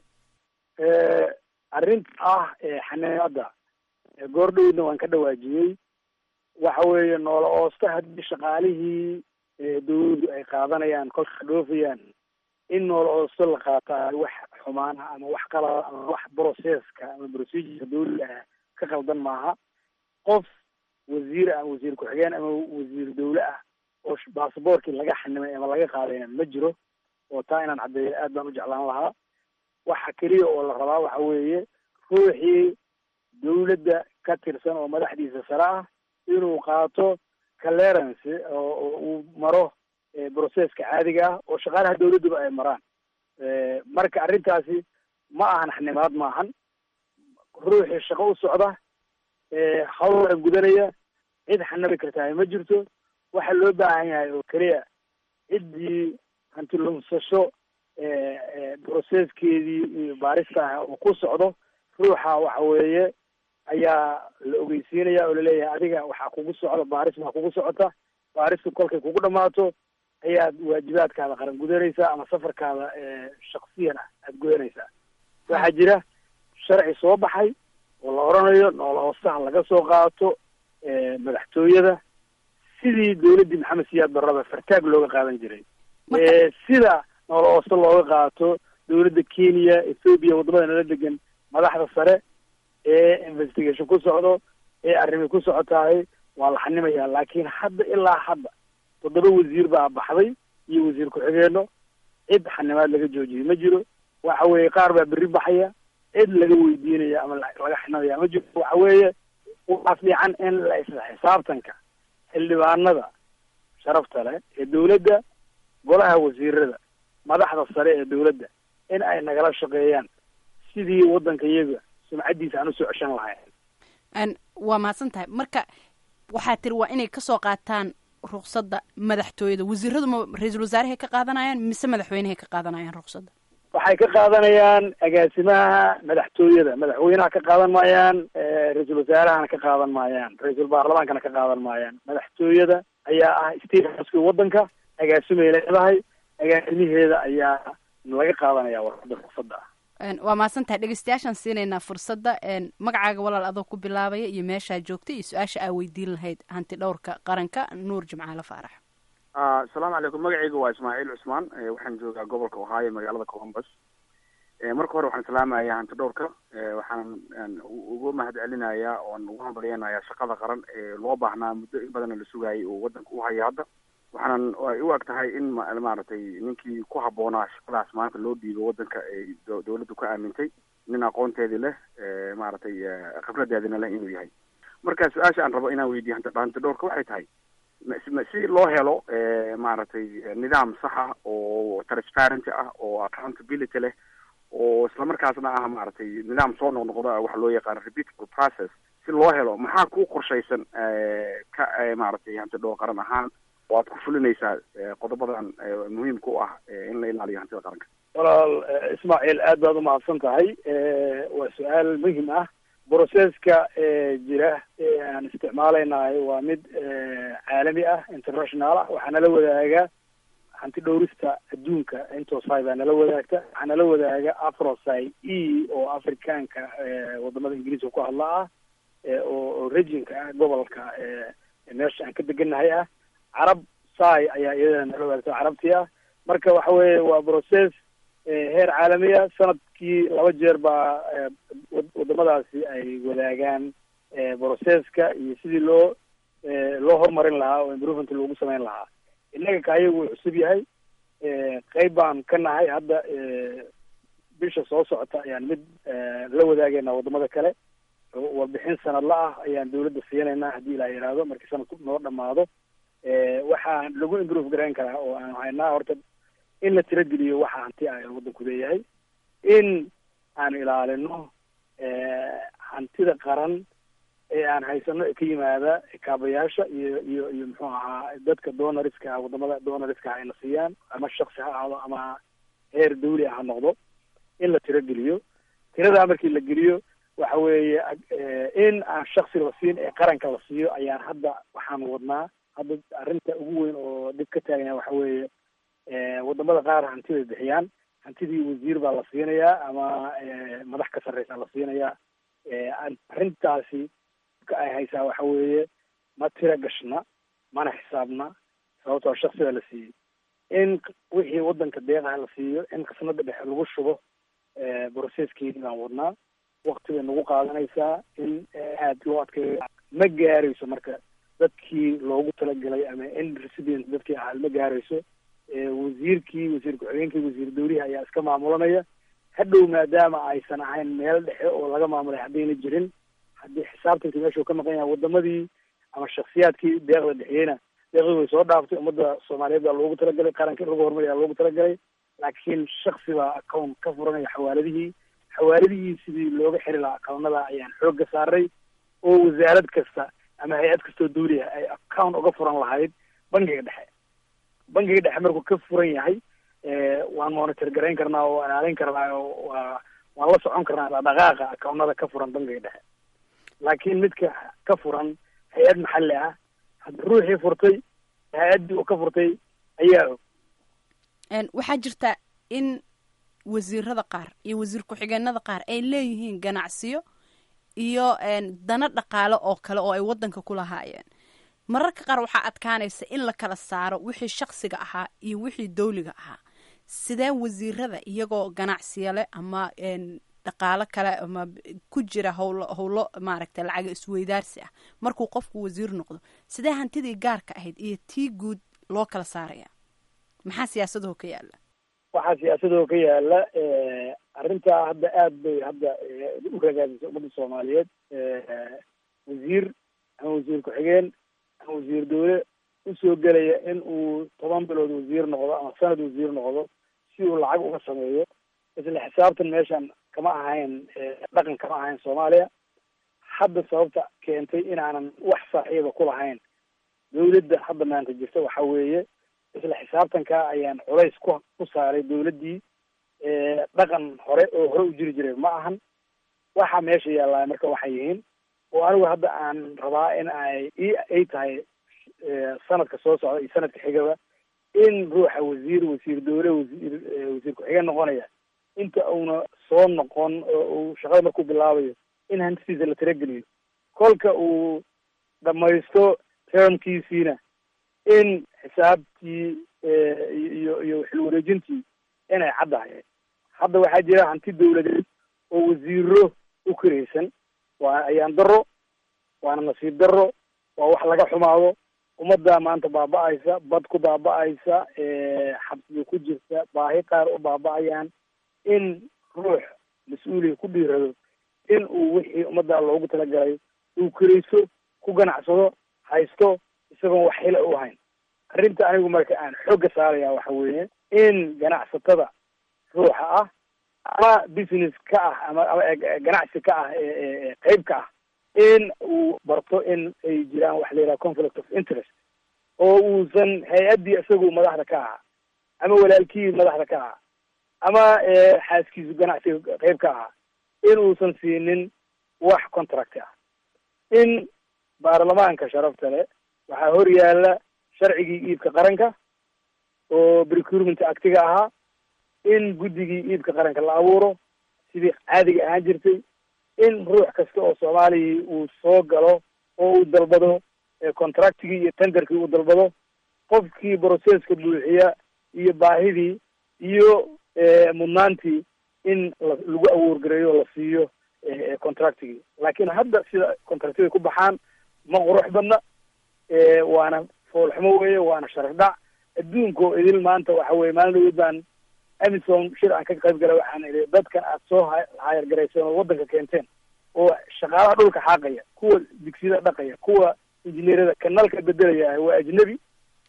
arrinta ah xanibaada goordhowdna waan ka dhawaajiyey waxa weeye noola oosta haddii shaqaalihii dawladdu ay qaadanayaan kolka dhoofayaan in noola oosto la qaataa wax xumaan ah ama wax qalada ama wax processka ama procedureka dawliga ah ka qaldan maaha qof wasiir ah wasiir ku-xigeen ama wasiir dawle ah oo basaboorkii laga xanimay ama laga qaadayna ma jiro oo taa inaan caddeeyo aad baan u jeclaan lahaa waxa keliya oo la rabaa waxa weeye ruuxii dawladda ka tirsan oo madaxdiisa sare ah inuu qaato clearance oo uu maro processka caadiga ah oo shaqaalaha dawladduba ay maraan marka arrintaasi ma ahan xanimaad maahan ruuxii shaqo u socda hawlana gudanaya cid xanabi kartaa ma jirto waxa loo baahan yahay oo keliya ciddii hantilumsasho processkeedii iyo baarista ah uu ku socdo ruuxa waxa weeye ayaa la ogeysiinaya oo laleeyahay adiga waxaa kugu socda baaris baa kugu socota baaristu kolkay kugu dhamaato ayaad waajibaadkaada qaran gudanaysaa ama safarkaada shaksiyan ah aada gudanaysaa waxaa jira sharci soo baxay oo la odhanayo noola hoosaha laga soo qaato madaxtooyada sidii dawladdii maxamed siyaad barraba fartaag looga qaadan jiray sida noola hoose looga qaato dawladda kenya ethoobiya waddamada nala degan madaxda sare ee investigation ku socdo ee arrimi ku socotahay waa la xanimayaa laakiin hadda ilaa hadda toddoba wasiir baa baxday iyo wasiir ku-xigeenno cid xanimaad laga joojiyay ma jiro waxa weeye qaar baa berri baxaya cid laga weydiinaya ama laga xinamaya ma jiro waxa weeye waxaa fiican in la isla xisaabtanka xildhibaanada sharafta leh ee dawladda golaha wasiirada madaxda sare ee dawladda in ay nagala shaqeeyaan sidii waddanka iyaga sumcaddiisa aan usoo ceshan lahayn waa mahadsan tahay marka waxaa tiri waa inay kasoo qaataan ruqsadda madaxtooyada wasiiradu ma ra-iisul wasaarahay ka qaadanayaan mise madaxweynehay ka qaadanayaan ruqsadda waxay ka qaadanayaan agaasimaha madaxtooyada madaxweynaha ka qaadan maayaan ra-iisul wasaarahana ka qaadan maayaan ra-iisul baarlamaankana ka qaadan maayaan madaxtooyada ayaa ah statehouseki waddanka agaasimay leedahay agaasimaheeda ayaa laga qaadanaya warqada ruqsadda ah waa mahadsan tahay dhegeystayaashaan siinaynaa fursadda magacaaga walaal adoo ku bilaabaya iyo meeshaa joogta iyo su-aasha aa weydiin lahayd hanti dhowrka qaranka nuur jimcaale faarax asalaamu calaykum magacayga waa ismaaciil cusmaan waxaan joogaa gobolka ohaayo magaalada columbus marka hore waxaan salaamayaa hanti dhowrka waxaan ugu mahad celinayaa oon ugu hambalyeynayaa shaqada qaran ee loo baahnaa muddo in badanna la sugaayay oo waddanka u haya hadda waxaanan ay u eg tahay in maaragtay ninkii ku habboonaa shaqadaas maanta loo dhiibo waddanka ay dawladdu ka aamintay nin aqoonteedii leh maaragtay khibradeedina leh inuu yahay marka su-aasha aan rabo inaan weydiiyo hanti dhowrka waxay tahay si loo helo maaragtay nidaam saxa oo transparency ah oo accountability leh oo islamarkaasna ah maaragtay nidaam soo noqnoqdo wax loo yaqaano repeatable process si loo helo maxaa ku qorshaysan ka maaragtay hanti dhowr qaran ahaan oo aad ku fulinaysaa qodobadan muhiimka u ah in la ilaaliyo hantida qaranka walaal ismaaciil aad baad umahadsan tahay waa su-aal muhim ah broceska jira ee aan isticmaalaynahay waa mid caalami ah international ah waxaa nala wadaaga hanti dhowrista adduunka intosai baa nala wadaagta waxaa nala wadaaga afrosai e oo afrikaanka wadamada ingiriiska ku hadla ah oo regionka ah gobolka meesha aan ka degannahay ah carab sai ayaa iyadana nala wadaagta carabtii ah marka waxa weeye waa process heer caalamiya sanadkii laba jeer baa wadamadaasi ay wadaagaan processka iyo sidii loo loo horumarin lahaa oo improvement loogu sameyn lahaa innaga kaayagu wuu cusub yahay qeyb baan ka nahay hadda bisha soo socota ayaan mid la wadaagayna wadamada kale warbixin sanadla ah ayaan dawladda siinaynaa haddii ilaa yidhaahdo markii sanadku noo dhamaado waxaa lagu improve garayn karaa oo aan haynaa horta in la tirageliyo waxa hanti ah ee waddanku leeyahay in aan ilaalino hantida qaran ee aan haysano ee ka yimaada kaabayaasha iyo iyo iyo muxuu ahaa dadka donoriska ah wadamada donoriska ah ayna siiyaan ama shaksi ha ahaado ama heer dawli ah ha noqdo in la tirageliyo tiradaa markii la geliyo waxa weeye in aan shaksi la siin ee qaranka la siiyo ayaan hadda waxaan wadnaa hadda arrinta ugu weyn oo dhib ka taagan yahay waxa weeye wadamada qaar hanti bay bixiyaan hantidii wasiir baa la siinayaa ama madax ka sarreysa la siinayaa arrintaasi ka ay haysaa waxa weeye ma tira gashna mana xisaabna sababtoo shaksiga la siiyey in wixii waddanka deeqaha la siiyo in qisnada dhexe lagu shubo broceskeedii baan wadnaa wakti bay nagu qaadanaysaa in aad loo adkeeyo ma gaarayso marka dadkii loogu talagalay ama in recipient dadkii ahaa ma gaarayso wasiirkii wasiir ku-xigeenkii wasiir dawlihi ayaa iska maamulanaya hadhow maadaama aysan ahayn meel dhexe oo laga maamulay haddayna jirin haddii xisaabtankii meeshuu ka maqan yahay wadamadii ama shaksiyaadkii deeqda dhexiyeyna deeqdii way soo dhaaftay ummadda soomaaliyeed baa loogu talagalay qaranka in lagu horumariyaa loogu talagalay laakiin shaksi baa account ka furanaya xawaaladihii xawaaladihii sidii looga xiri lahaa accountada ayaan xoogga saaray oo wasaarad kasta ama hay-ad kastoo dawliha ay account uga furan lahayd bangiga dhexe bangiga dhexe markuu ka furan yahay waan monitor garayn karnaa oo ilaalin karnaa oo waa waan la socon karnaa dhaqaaqa accountada ka furan bangiga dhexe laakiin midka ka furan hay-ad maxalli ah hadda ruuxii furtay hay-addii uu ka furtay ayaa og waxaa jirta in wasiirada qaar iyo wasiir ku-xigeenada qaar ay leeyihiin ganacsiyo iyo dana dhaqaale oo kale oo ay wadanka ku lahaayeen mararka qaar waxaa adkaanaysa in la kala saaro wixii shaksiga ahaa iyo wixii dawliga ahaa sidee wasiirada iyagoo ganacsiya leh ama dhaqaalo kale ama ku jira howlo howlo maaragtay lacaga isweydaarsi ah markuu qofku wasiir noqdo sidee hantidii gaarka ahayd iyo tii guud loo kala saaraya maxaa siyaasadaho ka yaala waxaa siyaasadoo ka yaala arrintaa hadda aad bay hadda u ragaadisay ummadda soomaaliyeed wasiir ama wasiir ku-xigeen ama wasiir dawle usoo gelaya in uu toban bilood wasiir noqdo ama sanad wasiir noqdo si uu lacag uga sameeyo isla xisaabtan meeshan kama ahayn dhaqan kama ahayn soomaaliya hadda sababta keentay inaanan wax saaxiiba ku lahayn dawladda hadda maanta jirta waxa weeye isla xisaabtanka ayaan culays ku ku saaray dawladdii dhaqan hore oo hore u jiri jiray ma ahan waxa meesha yaallaa marka waxay yihiin oo anigu hadda aan rabaa in ay i ay tahay sanadka soo socda iyo sanadka xigaba in ruuxa wasiir wasiir dawle wasiir wasiir ku-xigeen noqonaya inta uuna soo noqon oo uu shaqada markuu bilaabayo in hantidiisa la tirageliyo kolka uu dhamaysto termkiisiina in xisaabtii iyo iyo xil wareejintii inay caddahay hadda waxaa jira hanti dawladeed oo wasiiro u karaysan waa ayaan daro waana nasiib daro waa wax laga xumaado ummadda maanta baaba-aysa bad ku baaba-aysa xabsiga ku jirta baahi qaar u baaba-ayaan in ruux mas-uuliya ku dhiirado in uu wixii ummadda loogu talagalay uu karayso ku ganacsado haysto isagoon wax xila u hayn arrinta anigu marka aan xoogga saaraya waxa weeye in ganacsatada ruuxa ah ama business ka ah ama ama ganacsi ka ah qeyb ka ah in uu barto in ay jiraan waxa la yidhaha conflict of interest oo uusan hay-addii isagu madaxda ka ahaa ama walaalkii madaxda ka ahaa ama xaaskiisu ganacsiga qeyb ka ahaa in uusan siinin wax contract ah in baarlamaanka sharafta leh waxaa hor yaala sharcigii iibka qaranka oo procurement actiga ahaa in guddigii iibka qaranka la abuuro sidii caadiga ahaan jirtay in ruux kasta oo soomaaliya uu soo galo oo uu dalbado contractigii iyo tenderkii uu dalbado qofkii processka buuxiya iyo baahidii iyo mudnaantii in lagu awoorgareeyo la siiyo contractigii laakiin hadda sida contractyada ku baxaan ma qurux badna waana foolxumo weeye waana sharaf dhac adduunko idil maanta waxa weye maalin dhaweyd baan amison shir aan ka qayb galay waxaan idhi dadkan aad soo hayar garayseen oo waddanka keenteen oo shaqaalaha dhulka xaaqaya kuwa digsiyada dhaqaya kuwa injineerada kanalka bedelaya waa ajnebi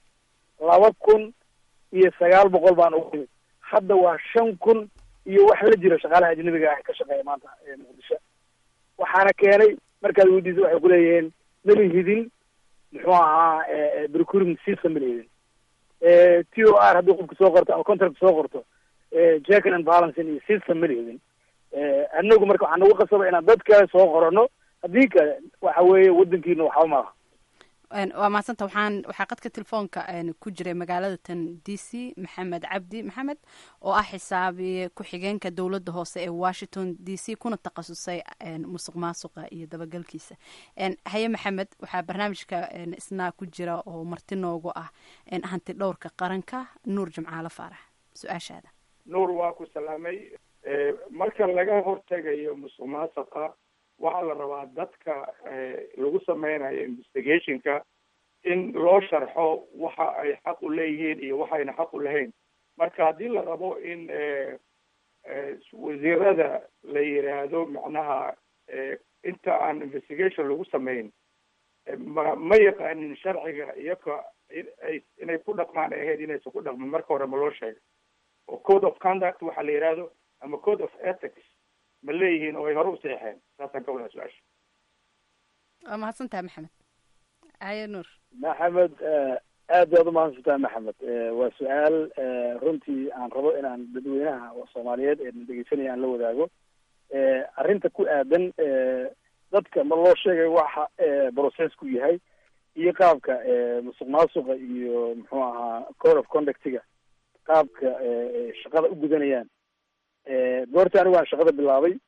laba kun iyo sagaal boqol baan ugu timid hadda waa shan kun iyo wax la jira shaqaalaha ajnebiga ah ka shaqeeya maanta muqdisho waxaana keenay markaad weydiisa waxay kuleeyihiin mala hidin muxuu ahaa procurement system mala hidin t o r haddii qofka soo qorto ama contract soo qorto jackin and balancing iyo system mala hidin anagu marka waxaa nagu qasaba inaan dad kale soo qorano haddii kale waxa weeye wadankiina waxba malaha waa mahadsanta waxaan waxaa qadka telefoonka ku jiray magaalada tan d c maxamed cabdi maxamed oo ah xisaabiye ku-xigeenka dowladda hoose ee washington d c kuna takhasusay musuq maasuqa iyo dabagalkiisa haye maxamed waxaa barnaamijka isnaa ku jira oo marti noogu ah hanti dhowrka qaranka nuur jimcaalo faarax su-aashaada nuur waa ku salaamay marka laga hortegayo musuq maasuqa waxaa la rabaa dadka lagu sameynayo investigationka in loo sharxo waxa ay xaq u leeyihiin iyo waxayna xaq u lahayn marka haddii la rabo in wasiirada la yiraahdo macnaha inta aan investigation lagu sameyn ma ma yaqaanin sharciga iyaga ay inay ku dhaqmaan ahayd inaysan ku dhaqmin marka hore ma loo sheegay oo code of conduct waxaa la yihahdo ama code of ethics ma leeyihiin oo ay hore u seexeen saasaan ka wadaa su-aasha waa mahadsantaha maxamed haye nuur maxamed aad baad umahadsantaha maxamed waa su-aal runtii aan rabo inaan dadweynaha soomaaliyeed ee dhegeysanaya aan la wadaago arrinta ku aadan dadka ma loo sheegay waxa processku yahay iyo qaabka musuq maasuqa iyo muxuu ahaa code of conductiga qaabka shaqada u gudanayaan goorta anigu aan shaqada bilaabay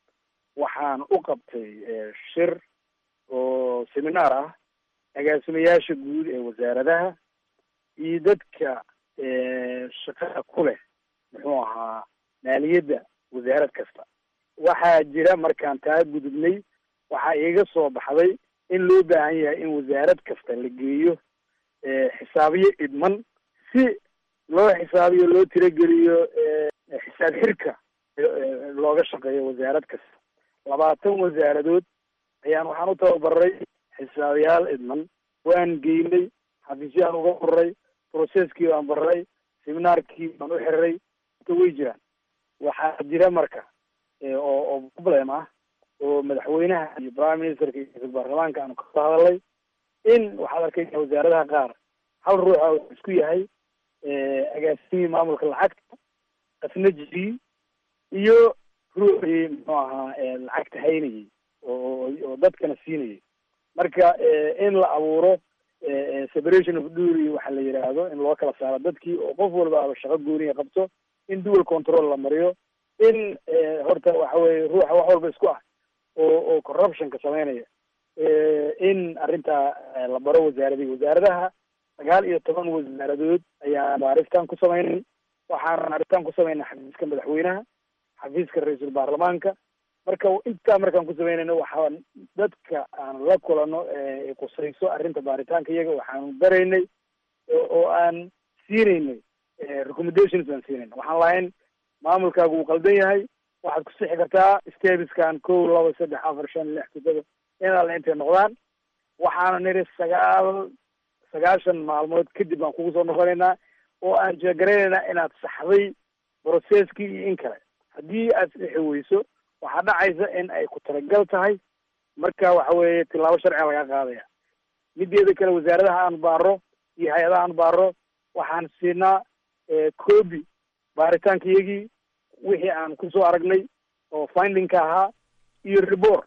waxaan u qabtay shir oo seminaar ah agaasimayaasha guud ee wasaaradaha iyo dadka shaqada ku leh muxuu ahaa maaliyadda wasaarad kasta waxaa jira markaan taa gudubnay waxaa iiga soo baxday in loo baahan yahay in wasaarad kasta la geeyo xisaabiyo idman si loo xisaabiyo loo tirageliyo xisaab xirka looga shaqeeyo wasaarad kasta labaatan wasaaradood ayaan waxaan u tababaray xisaabiyaal idman waan geynay xafiisyaan uga furray processkii baan baray seminaarkii baan u xiriray inta way jiraan waxaa jira marka oo oo problem ah oo madaxweynaha iyo prime ministerka iyo ra-iisul baarlamaanka aanu kasoo hadalay in waxaad arkaysa wasaaradaha qaar hal ruuxa uu isku yahay agaasimihii maamulka lacagta qasnajigii iyo ruuxii muxuu ahaa lacagta haynayay oo oo dadkana siinayay marka in la abuuro separation of duty waxa la yidhaahdo in loo kala saaro dadkii oo qof walba aba shaqo gooniya qabto in dual control la mariyo in horta waxa weye ruuxa wax walba isku ah oo oo corruptionka sameynaya in arrintaa la baro wasaaradii wasaaradaha sagaal iyo toban wasaaradood ayaan baaritaan ku sameynay waxaan baaritaan ku sameynay xafiiska madaxweynaha xafiiska ra-iisul baarlamaanka marka intaa markaan ku sameynayno waxaan dadka aan la kulano kusayso arrinta baaritaanka iyaga waxaanu baraynay oo aan siinaynay recommendations aan siinayna waxaan lahayn maamulkaagu wuu qaldan yahay waxaad ku sixi kartaa stebiskan kow laba saddex afar shan lix toddoba in alle intay noqdaan waxaana niri sagaal sagaashan maalmood kadib baan kugu soo noqonaynaa oo aan jeegaraynayna inaad saxday processkii iyo in kale haddii aad sixi weyso waxaa dhacaysa in ay ku talagal tahay marka waxa weeye tilaabo sharciga laga qaadaya mideeda kale wasaaradaha aan baaro iyo hay-adaha aan baaro waxaan siinaa copy baaritaanka iyagii wixii aan kusoo aragnay oo findingka ahaa iyo report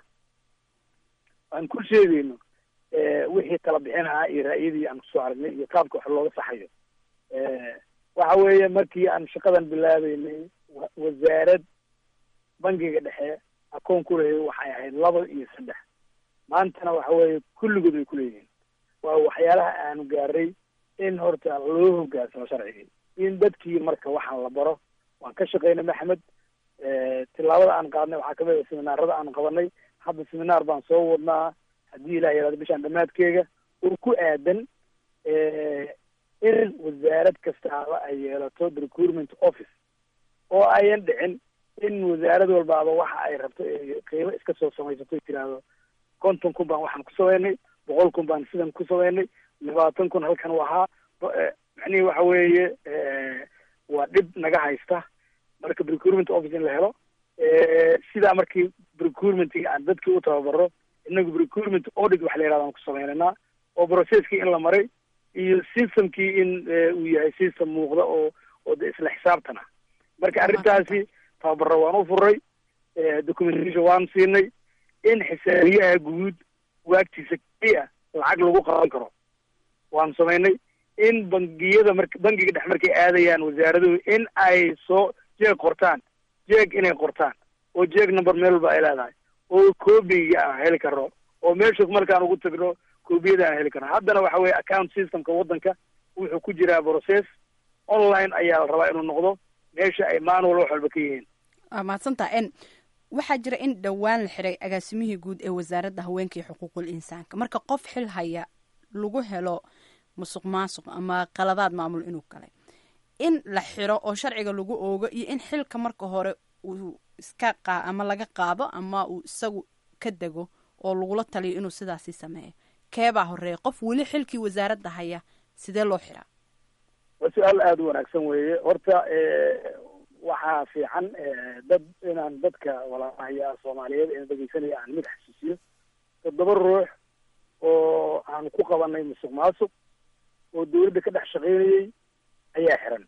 aan ku sheegayno wixii tala bixin ahaa iyo ra'yadii aan kusoo aragnay iyo qaabka wax looga saxayo waxa weeye markii aan shaqadan bilaabeynay wasaarad bangiga dhexe akoon ku leeyahay waxay ahayd laba iyo saddex maantana waxa weeye kulligood way kuleeyihiin waa waxyaalaha aanu gaaray in horta loo hogaansamo sharcigii in dadkii marka waxaan la baro waan ka shaqaynay maxamed tilaabada aan qaadnay waxaa kamid a seminaarada aan qabanay hadda seminaar baan soo wadnaa haddii ilah yaraado bishaan dhamaadkeega oo ku aadan in wasaarad kastaaba ay yeelato recruitment office oo ayan dhicin in wasaarad walbaaba waxa ay rabto qiimo iska soo samaysato tiraahdo konton kun baan waxaan ku sameynay boqol kun baan sidan ku sameynay labaatan kun halkan u ahaa macnihi waxa weeye waa dhib naga haysta marka recruitment office in la helo sidaa markii recruitmentga aan dadkii u tababaro inagu recruitment audit waxa la yihahda aan ku sameynaynaa oo processkii in la maray iyo systemkii in uu yahay system muuqda oo oo de isla xisaabtan ah marka arrintaasi tababaro waan u furay documentation waan siinay in xisaabiyaha guud waagtiisa keliya lacag lagu qaban karo waan samaynay in bangiyada mar bangiga dhex markay aadayaan wasaaraduhu in ay soo jeeg qortaan jeeg inay qortaan oo jeeg number meel walba ay leedahay oo coobiga aan heli karno oo meeshaas markaan ugu tagno koobiyada aan heli karno haddana waxa weye account systemka waddanka wuxuu ku jiraa process online ayaa la rabaa inuu noqdo meesha ay manual wax walba ka yihiin waa mahadsantaa n waxaa jira in dhowaan la xiray agaasimihii guud ee wasaaradda haweenka iyo xuquuqul insaanka marka qof xil haya lagu helo musuq maasuq ama qaladaad maamul inuu galay in la xiro oo sharciga lagu oogo iyo in xilka marka hore uu iska qa ama laga qaado ama uu isagu ka dego oo lagula taliyo inuu sidaasi sameeyo keebaa horeeya qof weli xilkii wasaaradda haya sidee loo xiraa waa su-aal aada u wanaagsan weeye horta waxaa fiican dad inaan dadka walaalahayaa soomaaliyeed ee dhegeysanaya aan mid xasuusiyo toddoba ruux oo aan ku qabanay musuq maasuq oo dawladda ka dhex shaqaynayay ayaa xiran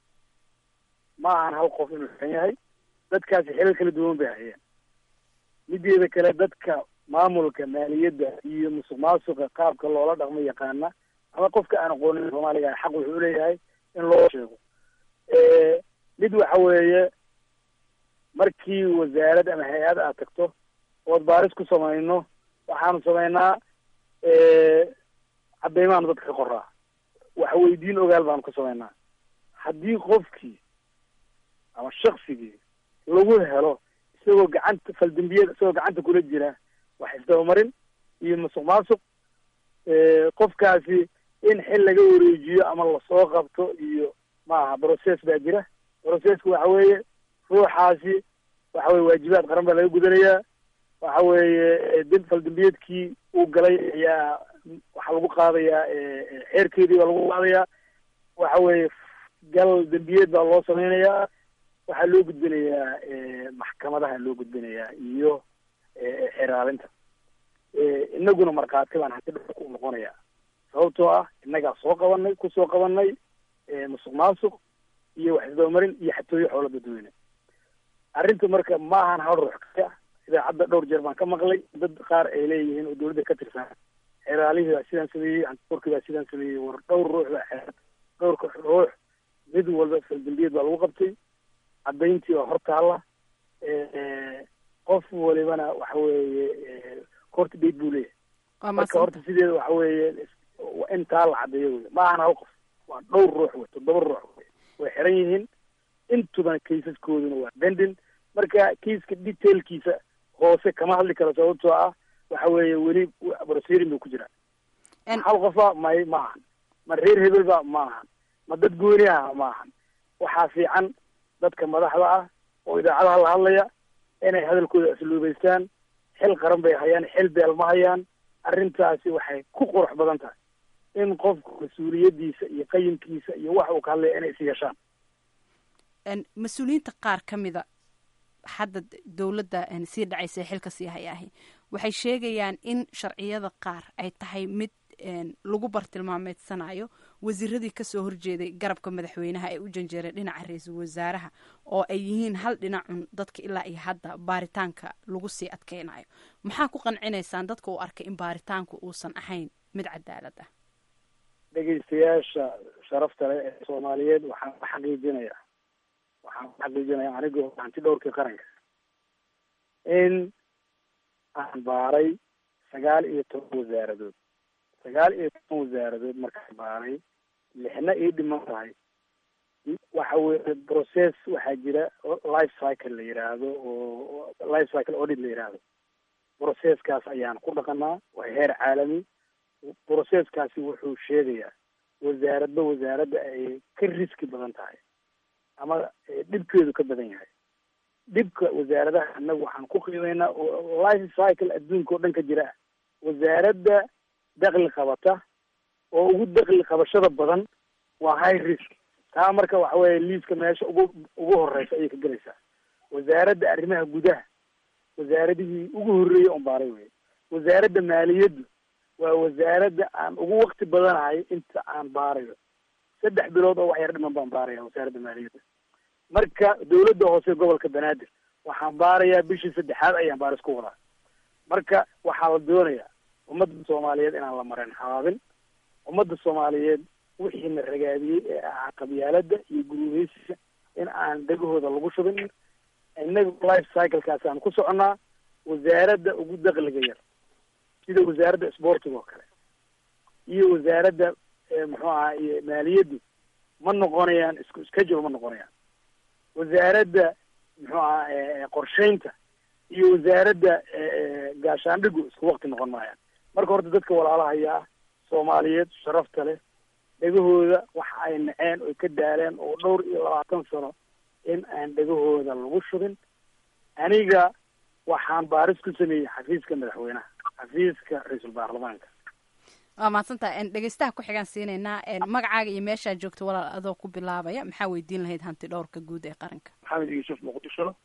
ma ahan hal qof inuu xiran yahay dadkaasi xilal kala duwan bay hayeen mideeda kale dadka maamulka maaliyadda iyo musuq maasuqa qaabka loola dhaqmo yaqaana ama qofka aan aqoonin soomaaliga xaq wuxuu leeyahay in loo sheego mid waxa weeye markii wasaarad ama hay-ad aad tagto ood baaris ku samayno waxaanu samaynaa cadeymaanu dadka ka qoraa wax weydiin ogaal baanu ku samaynaa haddii qofkii ama shaksigii lagu helo isagoo gacanta faldambiyada isagoo gacanta kula jira wax isdabamarin iyo musuq maasuq qofkaasi in xil laga wareejiyo ama lasoo qabto iyo maaha process baa jira processka waxa weeye ruuxaasi waxa weye waajibaad qaran baa laga gudanayaa waxa weeye dib faldambiyeedkii uu galay ayaa waxaa lagu qaadayaa xeerkeedii baa lagu qaadayaa waxa weeye gal dembiyeed baa loo sameynayaa waxaa loo gudbinayaa maxkamadaha loo gudbinayaa iyo xeraalinta inaguna markhaati baan hanti dhulka u noqonayaa sababtoo ah innagaa soo qabanay kusoo qabanay musuq maasuq iyo wax isdabamarin iyo xatooyo xoola dadweyne arrinta marka ma ahan hal ruux kaya idaacadda dhowr jeer baan ka maqlay dad qaar ay leeyihiin oo dawladda ka tirsan xeraalihii baa sidaan sameeyey hantikorkii baa sidaan sameeyey war dhowr ruux baa xeer dhowrka ruux mid walba faldambiyeed baa lagu qabtay caddayntii baa hor taalla qof walibana waxa weeye horta dheyd buu leeyahay marka horta sideeda waxa weeye intaa la caddeeyo wey ma ahan hal qof waa dhowr ruux wey toddoba ruux wey way xiran yihiin intubana kaysaskooduna waa bendin marka kaiska detailkiisa hoose kama hadli karo sababtoo ah waxa weeye weli brosirin buu ku jiraa hal qofa may ma ahan ma reer hebel ba ma ahan ma dad gooni ah ma ahan waxaa fiican dadka madaxda ah oo idaacadaha la hadlaya inay hadalkooda asluubaystaan xil qaran bay hayaan xil beel ma hayaan arrintaasi waxay ku qurux badan tahay in qofku mas-uuliyaddiisa iyo qayimkiisa iyo wax uu ka hadlaya inay is yeeshaan mas-uuliyiinta qaar ka mida hadda dowladda sii dhacaysa ee xilka sii hayaahi waxay sheegayaan in sharciyada qaar ay tahay mid lagu bartilmaameedsanayo wasiiradii kasoo horjeeday garabka madaxweynaha ee u janjeeray dhinaca ra-iisul wasaaraha oo ay yihiin hal dhinacun dadka ilaa iyo hadda baaritaanka lagu sii adkeynayo maxaa ku qancinaysaan dadka uu arkay in baaritaanku uusan ahayn mid cadaalad ah dhegeystayaasha sharafta leh ee soomaaliyeed waxaan ku xaqiijinayaa waxaan ku xaqiijinayaa anigoo hanti dhowrkii qaranka in aan baaray sagaal iyo toban wasaaradood sagaal iyo toban wasaaradood markaan baaray lixna ii dhiman tahay waxa weye process waxaa jira life cycle la yiraahdo oo life cycle audit la yiraahdo processkaas ayaan ku dhaqanaa waa heer caalami processkaasi wuxuu sheegayaa wasaaradba wasaaradda ay ka riski badan tahay ama dhibkeedu ka badan yahay dhibka wasaaradaha annagu waxaan ku qiimeynaa oo life cycle adduunka oo dhan ka jira ah wasaaradda dakli qabata oo ugu dakli qabashada badan waa high risk taa marka waxa weeye liiska meesha ugu ugu horeysa ayay ka gelaysaa wasaaradda arrimaha gudaha wasaaradihii ugu horreeyey on baaray wey wasaaradda maaliyaddu waa wasaaradda aan ugu wakti badanahay inta aan baarayo saddex bilood oo wax yar dhiman baan baaraya wasaaradda maaliyadda marka dawladda hoose gobolka banaadir waxaan baarayaa bishii saddexaad ayaan baaris ku wadaa marka waxaa la doonayaa ummadda soomaaliyeed inaan la marin habaabin ummadda soomaaliyeed wixiina ragaadiyey ee ahaa qabyaaladda iyo guruheysiga in aan dhegahooda lagu shubin innaga life cyclekaas aan ku soconnaa wasaaradda ugu dakliga yar sida wasaaradda sportiga oo kale iyo wasaaradda muxuu ahaa iyo maaliyaddu ma noqonayaan isku schedule ma noqonayaan wasaaradda muxuu ahaa qorsheynta iyo wasaaradda gaashaandhigu isku wakti noqon maayaan marka horta dadka walaalahayaa soomaaliyeed sharafta leh dhegahooda waxa ay naceen oy ka daaleen oo dhowr iyo labaatan sano in aan dhegahooda lagu shubin aniga waxaan baaris ku sameeyey xafiiska madaxweynaha xafiiska ra-iisul baarlamaanka waa mahadsantaha dhegeystaha ku xigaan siinaynaa magacaaga iyo meeshaa joogta walaal adoo ku bilaabaya maxaa weydiin lahayd hanti dhowrka guud ee qaranka maxamed yuusuf muqdisho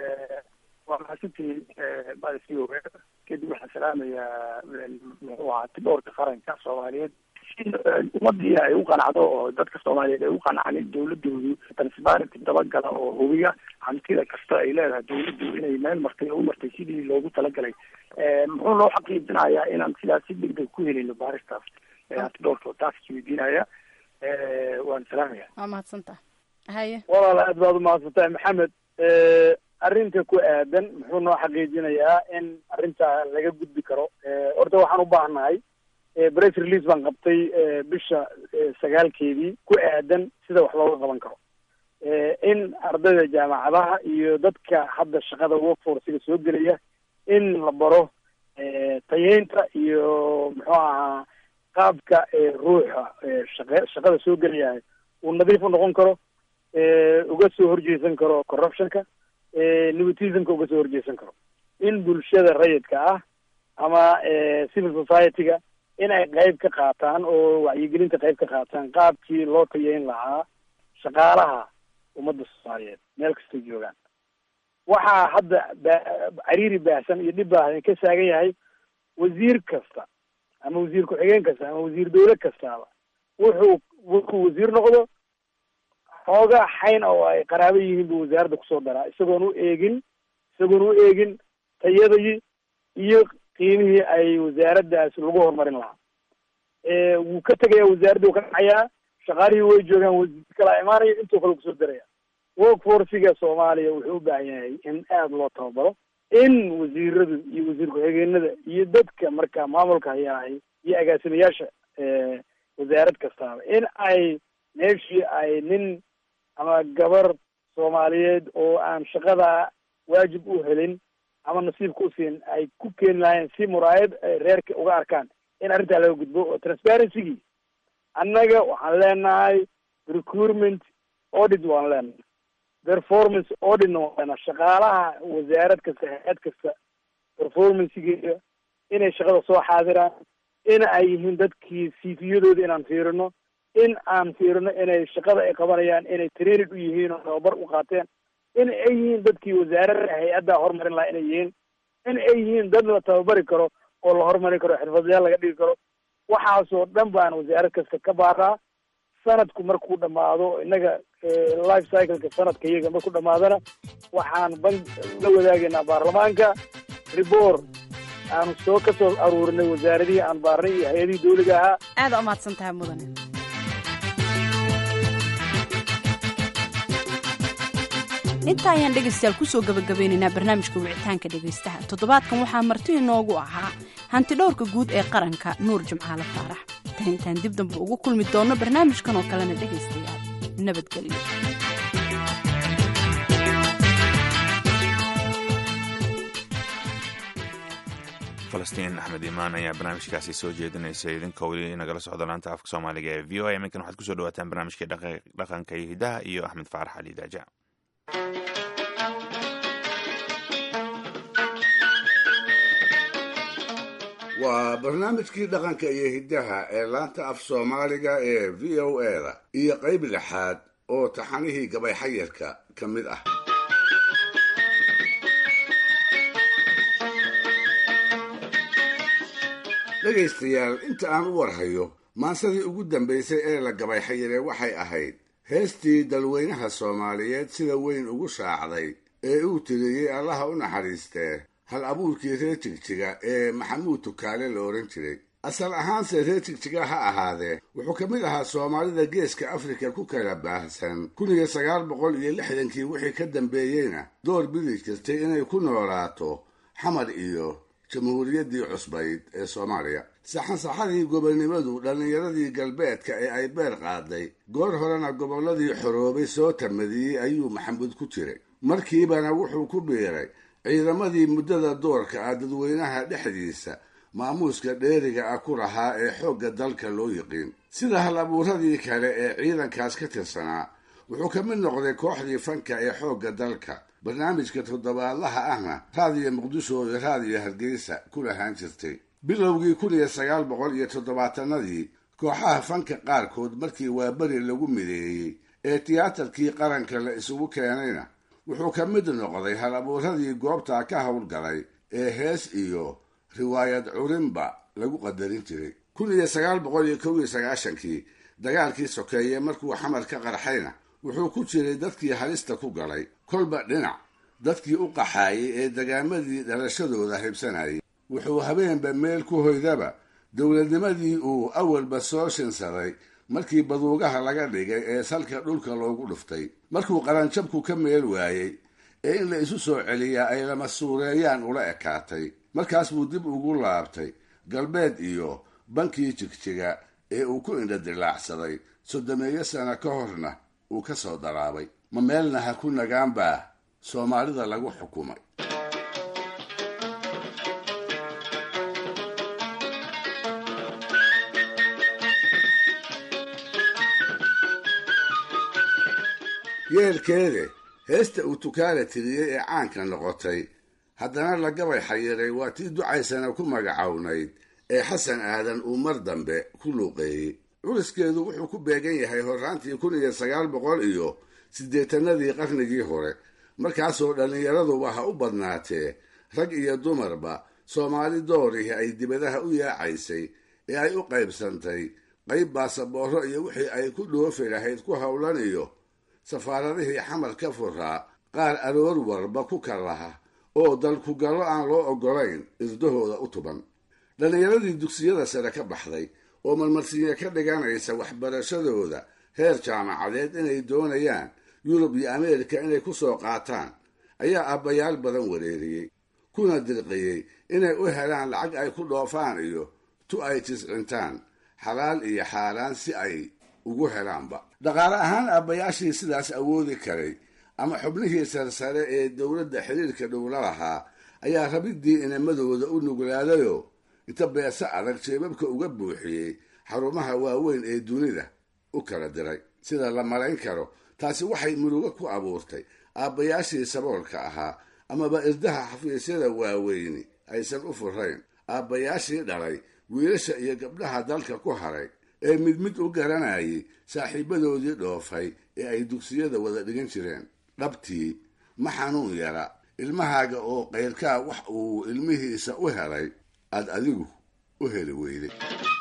waa mahadsantihiin madasi oge kadib waxaan salaamayaa muxuu ahaa hanti dhowrka qaranka soomaaliyeed ummadii ay u qanacdo oo dadka soomaaliyeed ay u qanacnin dawladoodu transparenty dabagala oo hubiya hantida kasta ay leedahay dawladdu inay meel martay oo u martay sidii loogu talagalay muxuu loo xaqiijinayaa inaan sidaas si degdeg ku helino baaristaas hanti dhowrka taas isweydiinaya waan salaamaya waa mahadsantaha haye walaal aad baad umahadsantahay maxamed arrinta ku aadan muxuu noo xaqiijinayaa in arrintaa laga gudbi karo horta waxaan u baahnahay press release baan qabtay bisha sagaalkeedii ku aadan sida wax looga qaban karo in ardayda jaamacadaha iyo dadka hadda shaqada workforcega soo gelaya in la baro tayeynta iyo muxuu ahaa qaabka ruuxa shaqe shaqada soo gelaya uu nadiif u noqon karo uga soo horjeesan karo corruptionka nepotismka uga soo horjeesan karo in bulshada rayidka ah ama civil society-ga in ay qayb ka qaataan oo wacyigelinta qayb ka qaataan qaabkii loo tayeyn lahaa shaqaalaha ummadda soomaaliyeed meel kastay joogaan waxaa hadda cariiri baahsan iyo dhib baahsan ka saagan yahay wasiir kasta ama wasiir ku-xigeen kasta ama wasiir dawle kastaaba wuxuu wuxuu wasiir noqdo xoogaa xayn oo ay qaraabo yihiin buu wasaaradda kusoo daraa isagoon u eegin isagoon u eegin tayadii iyo qiimihii ay wasaaraddaas lagu horumarin lahaa wuu ka tegayaa wasaaradda wuu ka dhacayaa shaqaalihii way joogaan wasiir kalaa imaanaya intuu kale kusoo daraya workforciga soomaaliya wuxuu u baahan yahay in aada loo tababaro in wasiiradu iyo wasiir ku-xigeenada iyo dadka marka maamulka hayaahay iyo agaasimayaasha wasaarad kastaaba in ay meeshii ay nin ama gabar soomaaliyeed oo aan shaqada waajib u helin ama nasiibka u siin ay ku keeni lahayn si muraayad reerka uga arkaan in arrintaa laga gudbo oo transparencygii annaga waxaan leenahay recruitment audit waan leenahay performance auditna waan leenahay shaqaalaha wasaarad kasta hay-ad kasta performancegeeda inay shaqada soo xaadiraan in ay yihiin dadkii cviyadooda inaan fiirino in aan fiirino inay shaqada ay qabanayaan inay training u yihiin oo tababar u qaateen in ay yihiin dadkii wasaarada hay-adda horumarin lahaa inay yihiin in ay yihiin dad la tababari karo oo la horumarin karo xirfadlayaal laga dhigi karo waxaasoo dhan baan wasaarad kasta ka baaraa sanadku markuu dhamaado innaga life cycleka sanadka iyaga markuu dhamaadana waxaan ban la wadaagaynaa baarlamaanka report aanu soo ka soo aruurinay wasaaradihii aan baarnay iyo hay-adihii dawliga ahaa aada umahadsan tahay mudane inta ayaan dhegaystayaal kusoo gabagabeynaynaa barnaamijka wicitaanka dhegaystaha toddobaadkan waxaa marti inoogu ahaa hanti dhowrka guud ee qaranka nuur jimcaale faarax tan intaan dib dambe ugu kulmi doonno barnaamijkan oo kalena dhegaystayaal nabadgelyo falastiin axmed imaan ayaa barnaamijkaasi soo jeedinaysa idinka weli nagala socda laanta afka soomaaliga ee v o a iminkan waxaad kusoo dhawaataan barnaamijkii dhaqanka iyo hidaha iyo axmed faarax ali daaja waa barnaamijkii dhaqanka iyo hiddaha ee laanta af soomaaliga ee v o a da iyo qayb lixaad oo taxanihii gabay xayarka ka mid ah dhegaystayaal inta aan u warhayo maansadii ugu dambaysay ee la gabay xayiree waxay ahayd heestii dalweynaha soomaaliyeed sida weyn ugu shaacday ee uu tiriyey allaha u naxariistee hal abuurkii reer jigjiga ee maxamuud tukaale la odhan jiray asal ahaanse reer jigjiga ha ahaadee wuxuu ka mid ahaa soomaalida geeska afrika ku kala baahsan kun iyo sagaal boqol iyo lixdankii wixii ka dambeeyeyna door bidi jirtay inay ku noolaato xamar iyo jamhuuriyaddii cusbayd ee soomaaliya saxansaxadii gobonnimadu dhallinyaradii galbeedka ee ay beer qaaday goor horena gobolladii xoroobay soo tamadiyey ayuu maxamuud ku jiray markiibana wuxuu ku biiray ciidamadii muddada doorka ah dadweynaha dhexdiisa maamuuska dheeriga ah ku lahaa ee xoogga dalka loo yiqiin sida hal abuuradii kale ee ciidankaas ka tirsanaa wuxuu ka mid noqday kooxdii fanka ee xoogga dalka barnaamijka toddobaadlaha ahna raadiyo muqdisho iyo raadiyo hargeysa ku lahaan jirtay bilowgii kun iyo sagaal boqol iyo toddobaatanadii kooxaha fanka qaarkood markii waaberi lagu mideeyey ee tiyaatarkii qaranka la isugu keenayna wuxuu ka mid noqday hal abuuradii goobtaa ka howlgalay ee hees iyo riwaayad curinba lagu qadarin jiray kun iyo sagaal boqol iyo kow iyo sagaashankii dagaalkii sokeeye markuu xamar ka qarxayna wuxuu ku jiray dadkii halista ku galay kolba dhinac dadkii u qaxaayay ee dagaamadii dhalashadooda haybsanayay wuxuu habeenba meel ku hoydaba dowladnimadii uu awalba soo shinsaday markii baduugaha laga dhigay ee salka dhulka loogu dhuftay markuu qaranjabku ka meel waayey ee in la isu soo celiyaa ay lama suureeyaan ula ekaatay markaas buu dib ugu laabtay galbeed iyo bankii jigjiga ee uu ku indhadilaacsaday soddomeeyo sano ka horna uu ka soo daraabay ma meelna ha ku nagaan baa soomaalida lagu xukumay yeelkeede heesta uu tukaala tiriyey ee caanka noqotay haddana la gabay xayiray waa tii ducaysana ku magacownayd ee xasan aadan uu mar dambe ku luuqeeyey culiskeedu wuxuu ku beegan yahay horraantii kun iyo sagaal boqol iyo siddeetanadii qarnigii hore markaasoo dhallinyaraduba ha u badnaatee rag iyo dumarba soomaali doorihii ay dibadaha u yaacaysay ee ay u qaybsantay qayb baasaboorro iyo wixii ay ku dhoofi lahayd ku howlan iyo safaaradihii xamar ka furaa qaar aroor warba ku kalaha oo dalkugallo aan loo oggolayn irdahooda u tuban dhallinyaradii dugsiyada sare ka baxday oo marmarsiinya ka dhiganaysa waxbarashadooda heer jaamacadeed inay doonayaan yurub iyo ameerika inay ku soo qaataan ayaa aabbayaal badan wareeriyey kuna dirqiyey inay u helaan lacag ay ku dhoofaan iyo tu ay jiscintaan xalaal iyo xaaraan si ay ugu helaanba dhaqaale ahaan aabbayaashii sidaas awoodi karay ama xubnihii sarsare ee dowladda xiriirka dhowla lahaa ayaa rabiddii inamadooda u nuglaadayoo inta beese adag jeebabka uga buuxiyey xarumaha waaweyn ee dunida u kala diray sida la malayn karo taasi waxay murugo ku abuurtay aabbayaashii saboolka ahaa amaba irdaha xafiisyada waaweyni aysan u furayn aabbayaashii dhalay wiilasha iyo gabdhaha dalka ku haray ee mid mid u garanayay saaxiibadoodii dhoofay ee ay dugsiyada wada dhigan jireen dhabtii ma xanuun yara ilmahaaga oo qayrkaa wax uu ilmihiisa u helay aad adigu u heli weyday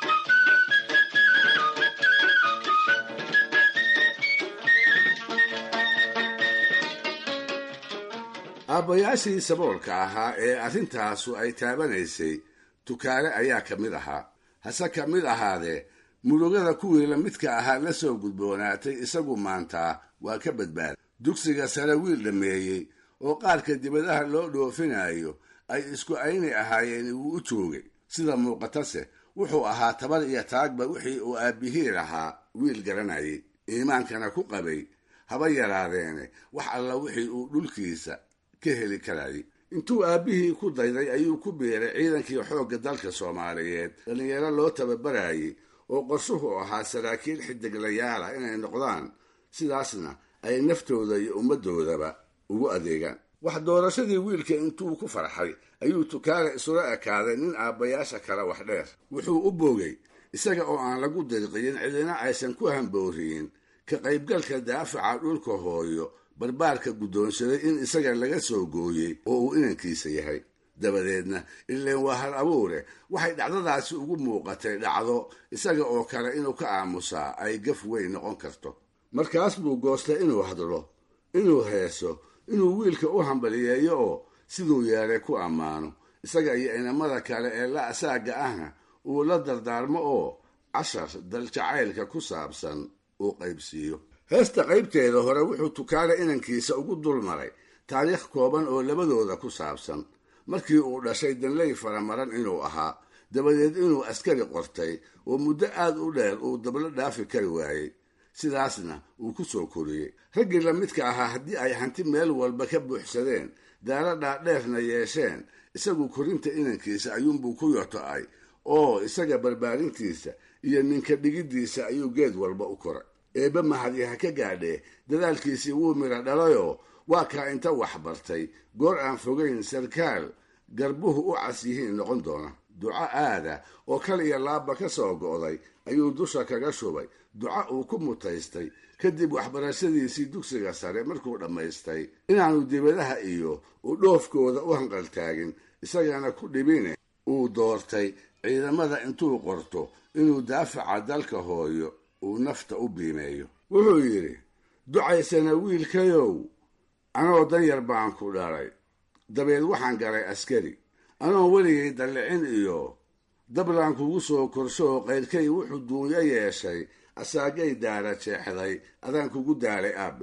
aabbayaashii saboolka ahaa ee arrintaasu ay taabanaysay tukaale ayaa ka mid ahaa hase ka mid ahaadee murugada kuwii la midka ahaa la soo gudboonaatay isagu maantaa waa ka badbaaday dugsiga sare wiil dhameeyey oo qaarka dibadaha loo dhoofinayo ay isku ayni ahaayeen wuu u joogay sida muuqatase wuxuu ahaa tabar iyo taagba wixii uu aabbihii lahaa wiil garanayay iimaankana ku qabay haba yaraadeene wax alla wixii uu dhulkiisa ka heli karayay intuu aabbihii ku dayday ayuu ku biiray ciidankii xoogga dalka soomaaliyeed dhallinyaro loo tababarayay oo qorshuhu ahaa saraakiil xidiglayaal ah inay noqdaan sidaasna ay naftooda iyo ummaddoodaba ugu adeegaan wax doorashadii wiilka intuu ku farxay ayuu tukaale isula ekaaday nin aabbayaasha kale wax dheer wuxuu u boogay isaga oo aan lagu dirqiyin cidina aysan ku hambooriyin ka qaybgalka daafaca dhulka hooyo barbaarka guddoonsaday in isaga laga soo gooyey oo uu inankiisa yahay dabadeedna ileen waa hal abuure waxay dhacdadaasi ugu muuqatay dhacdo isaga oo kale inuu ka aamusaa ay gaf weyn noqon karto markaas buu goostay inuu hadlo inuu heeso inuu wiilka u hambaliyeeyo oo siduu yeelay ku ammaano isaga iyo inamada kale ee la asaaga ahna uu la dardaarmo oo cashar daljacaylka ku saabsan uu qaybsiiyo heesta qaybteeda hore wuxuu tukaale inankiisa ugu dulmaray taariikh kooban oo labadooda ku saabsan markii uu dhashay danley faramaran inuu ahaa dabadeed inuu askari qortay oo muddo aad u dheer uu dablo dhaafi kari waayey sidaasna uu ku soo koriyey raggii la midka ahaa haddii ay hanti meel walba ka buuxsadeen daalo dhaadheerna yeesheen isagu korinta inankiisa ayuunbuu ku yoto-ay oo isaga barbaarintiisa iyo ninka dhigiddiisa ayuu geed walba u koray eebbe mahadi ha ka gaadhee dadaalkiisii wuu midha dhalayoo waa kaa inta wax bartay goor aan fogayn sarkaal garbuhu u cas yihiin noqon doona duco aada oo kal iyo laabba ka soo go'day ayuu dusha kaga shubay duco uu ku mutaystay kadib waxbarashadiisii dugsiga sare markuu dhammaystay inaanu dibadaha iyo u dhoofkooda u hanqaltaagin isagana ku dhibine uu doortay ciidamada intuu qorto inuu daafaca dalka hooyo uu nafta u biimeeyo wuxuu yidhi ducaysana wiilkayow anoo danyar baan ku dhalay dabeed waxaan galay askari anoon weligay dallicin iyo dablaan kugu soo korsho oo qayrkay wuxuu duunyo yeeshay asaagay daara jeexday adaan kugu daalay aabbe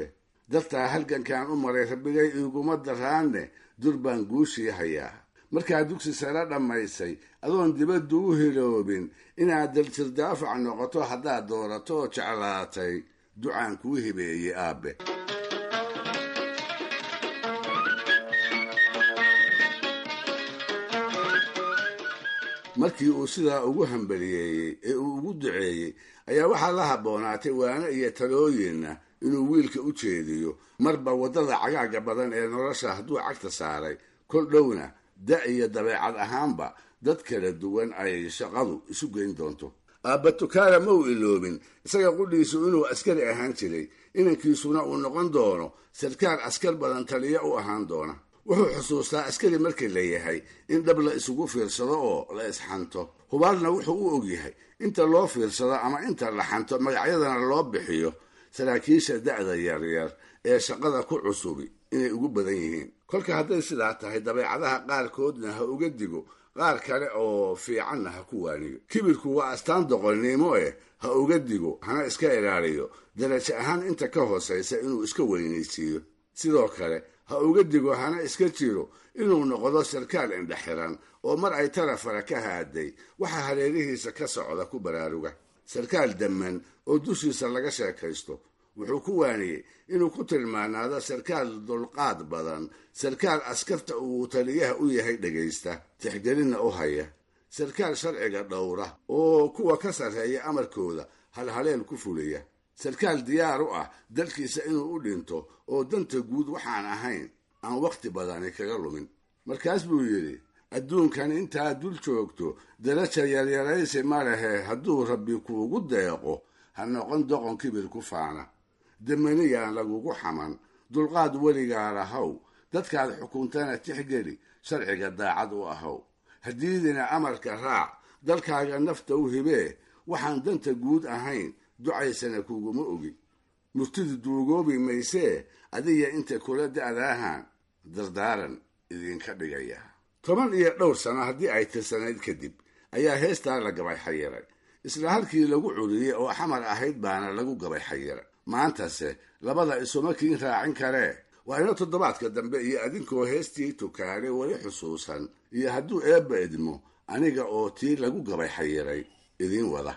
dartaa halgankan u maray rabbigay iiguma daraanne dur baan guushii hayaa markaa dugsi sare dhammaysay adoon dibaddu u hiloobin inaad daltirdaafac noqoto haddaad doorato oo jeclaatay ducaan kuu hibeeyey aabbe markii uu sidaa ugu hambaliyeeyey ee uu ugu duceeyey ayaa waxaa la habboonaatay waano iyo talooyinna inuu wiilka u jeediyo marba waddada cagaaga badan ee nolosha hadduu cagta saaray kol dhowna da iyo dabeecad ahaanba dad kala duwan ay shaqadu isu geyn doonto aabba tukaala ma uu iloobin isaga qudhiisu inuu askari ahaan jiray inankiisuna uu noqon doono sarkaal askar badan taliya u ahaan doona wuxuu xusuustaa askari markii la yahay in dhab la isugu fiirsado oo la isxanto hubaalna wuxuu u ogyahay inta loo fiirsado ama inta la xanto magacyadana loo bixiyo saraakiisha da'da yaryar ee shaqada ku cusubi inay ugu badan yihiin kolka hadday sidaa tahay dabeecadaha qaarkoodna ha uga digo qaar kale oo fiicanna ha ku waaniyo kibirku waa astaan doqonnimo eh ha uga digo hana iska ilaaliyo darajo ahaan inta ka hoosaysa inuu iska weynaysiiyo sidoo kale ha uga digo hana iska jiro inuu noqdo sarkaal indhexiran oo mar ay tarafara ka haaday waxa hareerihiisa ka socda ku baraaruga sarkaal damman oo dushiisa laga sheekaysto wuxuu ku waaniyey inuu ku tilmaanaado sarkaal dulqaad badan sarkaal askarta uu taliyaha u yahay dhegaysta tixgelinna u haya sarkaal sharciga dhowra oo kuwa ka sarreeya amarkooda halhaleel ku fuliya sarkaal diyaar u ah dalkiisa inuu u dhinto oo danta guud waxaan ahayn aan wakhti badani kaga lumin markaas buu yidhi adduunkan intaad dul joogto daraja yaryaraysi ma lehe hadduu rabbi kuugu deeqo ha noqon doqon kibir ku faana damaniyaan lagugu xaman dulqaad weligaa lahow dadkaad xukuntana tixgeli sharciga daacad u ahow haddiidina amarka raac dalkaaga nafta u hibee waxaan danta guud ahayn ducaysana kuguma ogi murtidu duugoobi maysee adiga inta kula da'daahan dardaaran idinka dhigaya toban iyo dhowr sano haddii ay tirsanayd kadib ayaa heestaa la gabay xayiray isla halkii lagu curiyey oo xamar ahayd baana lagu gabay xayiray maantase labada isuma kiin raacin karee waa ina toddobaadka dambe iyo adinkoo heestii tukaale weli xusuusan iyo hadduu eebba idmo aniga oo tii lagu gabay xayiray idiin wada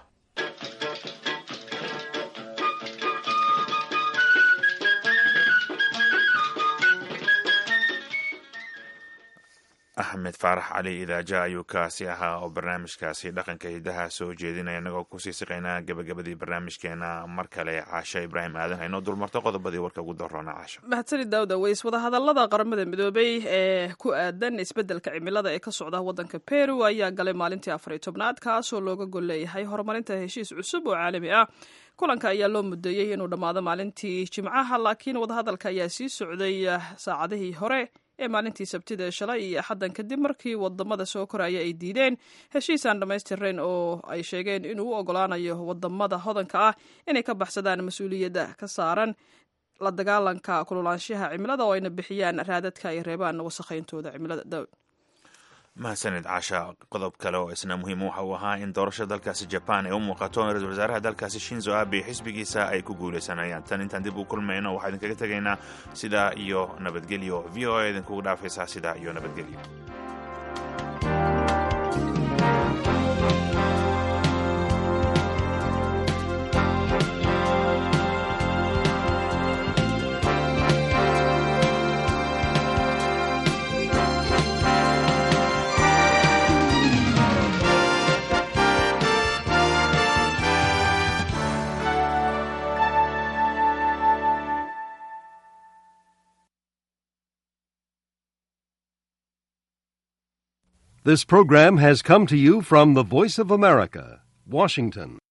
axmed faarax cali idaaja ayuu kaasi ahaa oo barnaamijkaasi dhaqanka hidaha soo jeedinaya inagoo kusii siqaynaa gabagabadii barnaamijkeena mar kale caasha ibraahim aadan haynoo dulmarto qodobadii warka ugu daroona caasha mahadsani daawda weys wadahadalada qaramada midoobay ee ku aadan isbeddelka cimilada ee ka socda waddanka peru ayaa galay maalintii afar iyo tobnaad kaasoo looga gol leeyahay horumarinta heshiis cusub oo caalami ah kulanka ayaa loo mudeeyey inuu dhammaado maalintii jimcaha laakiin wadahadalka ayaa sii socday saacadihii hore ee maalintii sabtida ee shalay iyo axaddan kadib markii wadamada soo koraya ay diideen heshiis aan dhammaystirnayn oo ay sheegeen inuu u ogolaanayo wadamada hodanka ah inay ka baxsadaan mas-uuliyadda ka saaran la dagaalanka kululaanshaha cimilada oo ayna bixiyaan raadadka ay reebaan wasakhayntooda cimilada mahadsanid caasha qodob kale oo isna muhiim waxa uu ahaa in doorashada dalkaasi jaban ay u muuqato in ra-isul wasaaraha dalkaasi shinzo abe xisbigiisa ay ku guuleysanayaan tan intaan dib u kulmayno waxaa idinkaga tegaynaa sidaa iyo nabadgelyo v o a idinkugu dhaafaysaa sidaa iyo nabadgelyo This program has come to you from the Voice of America, Washington.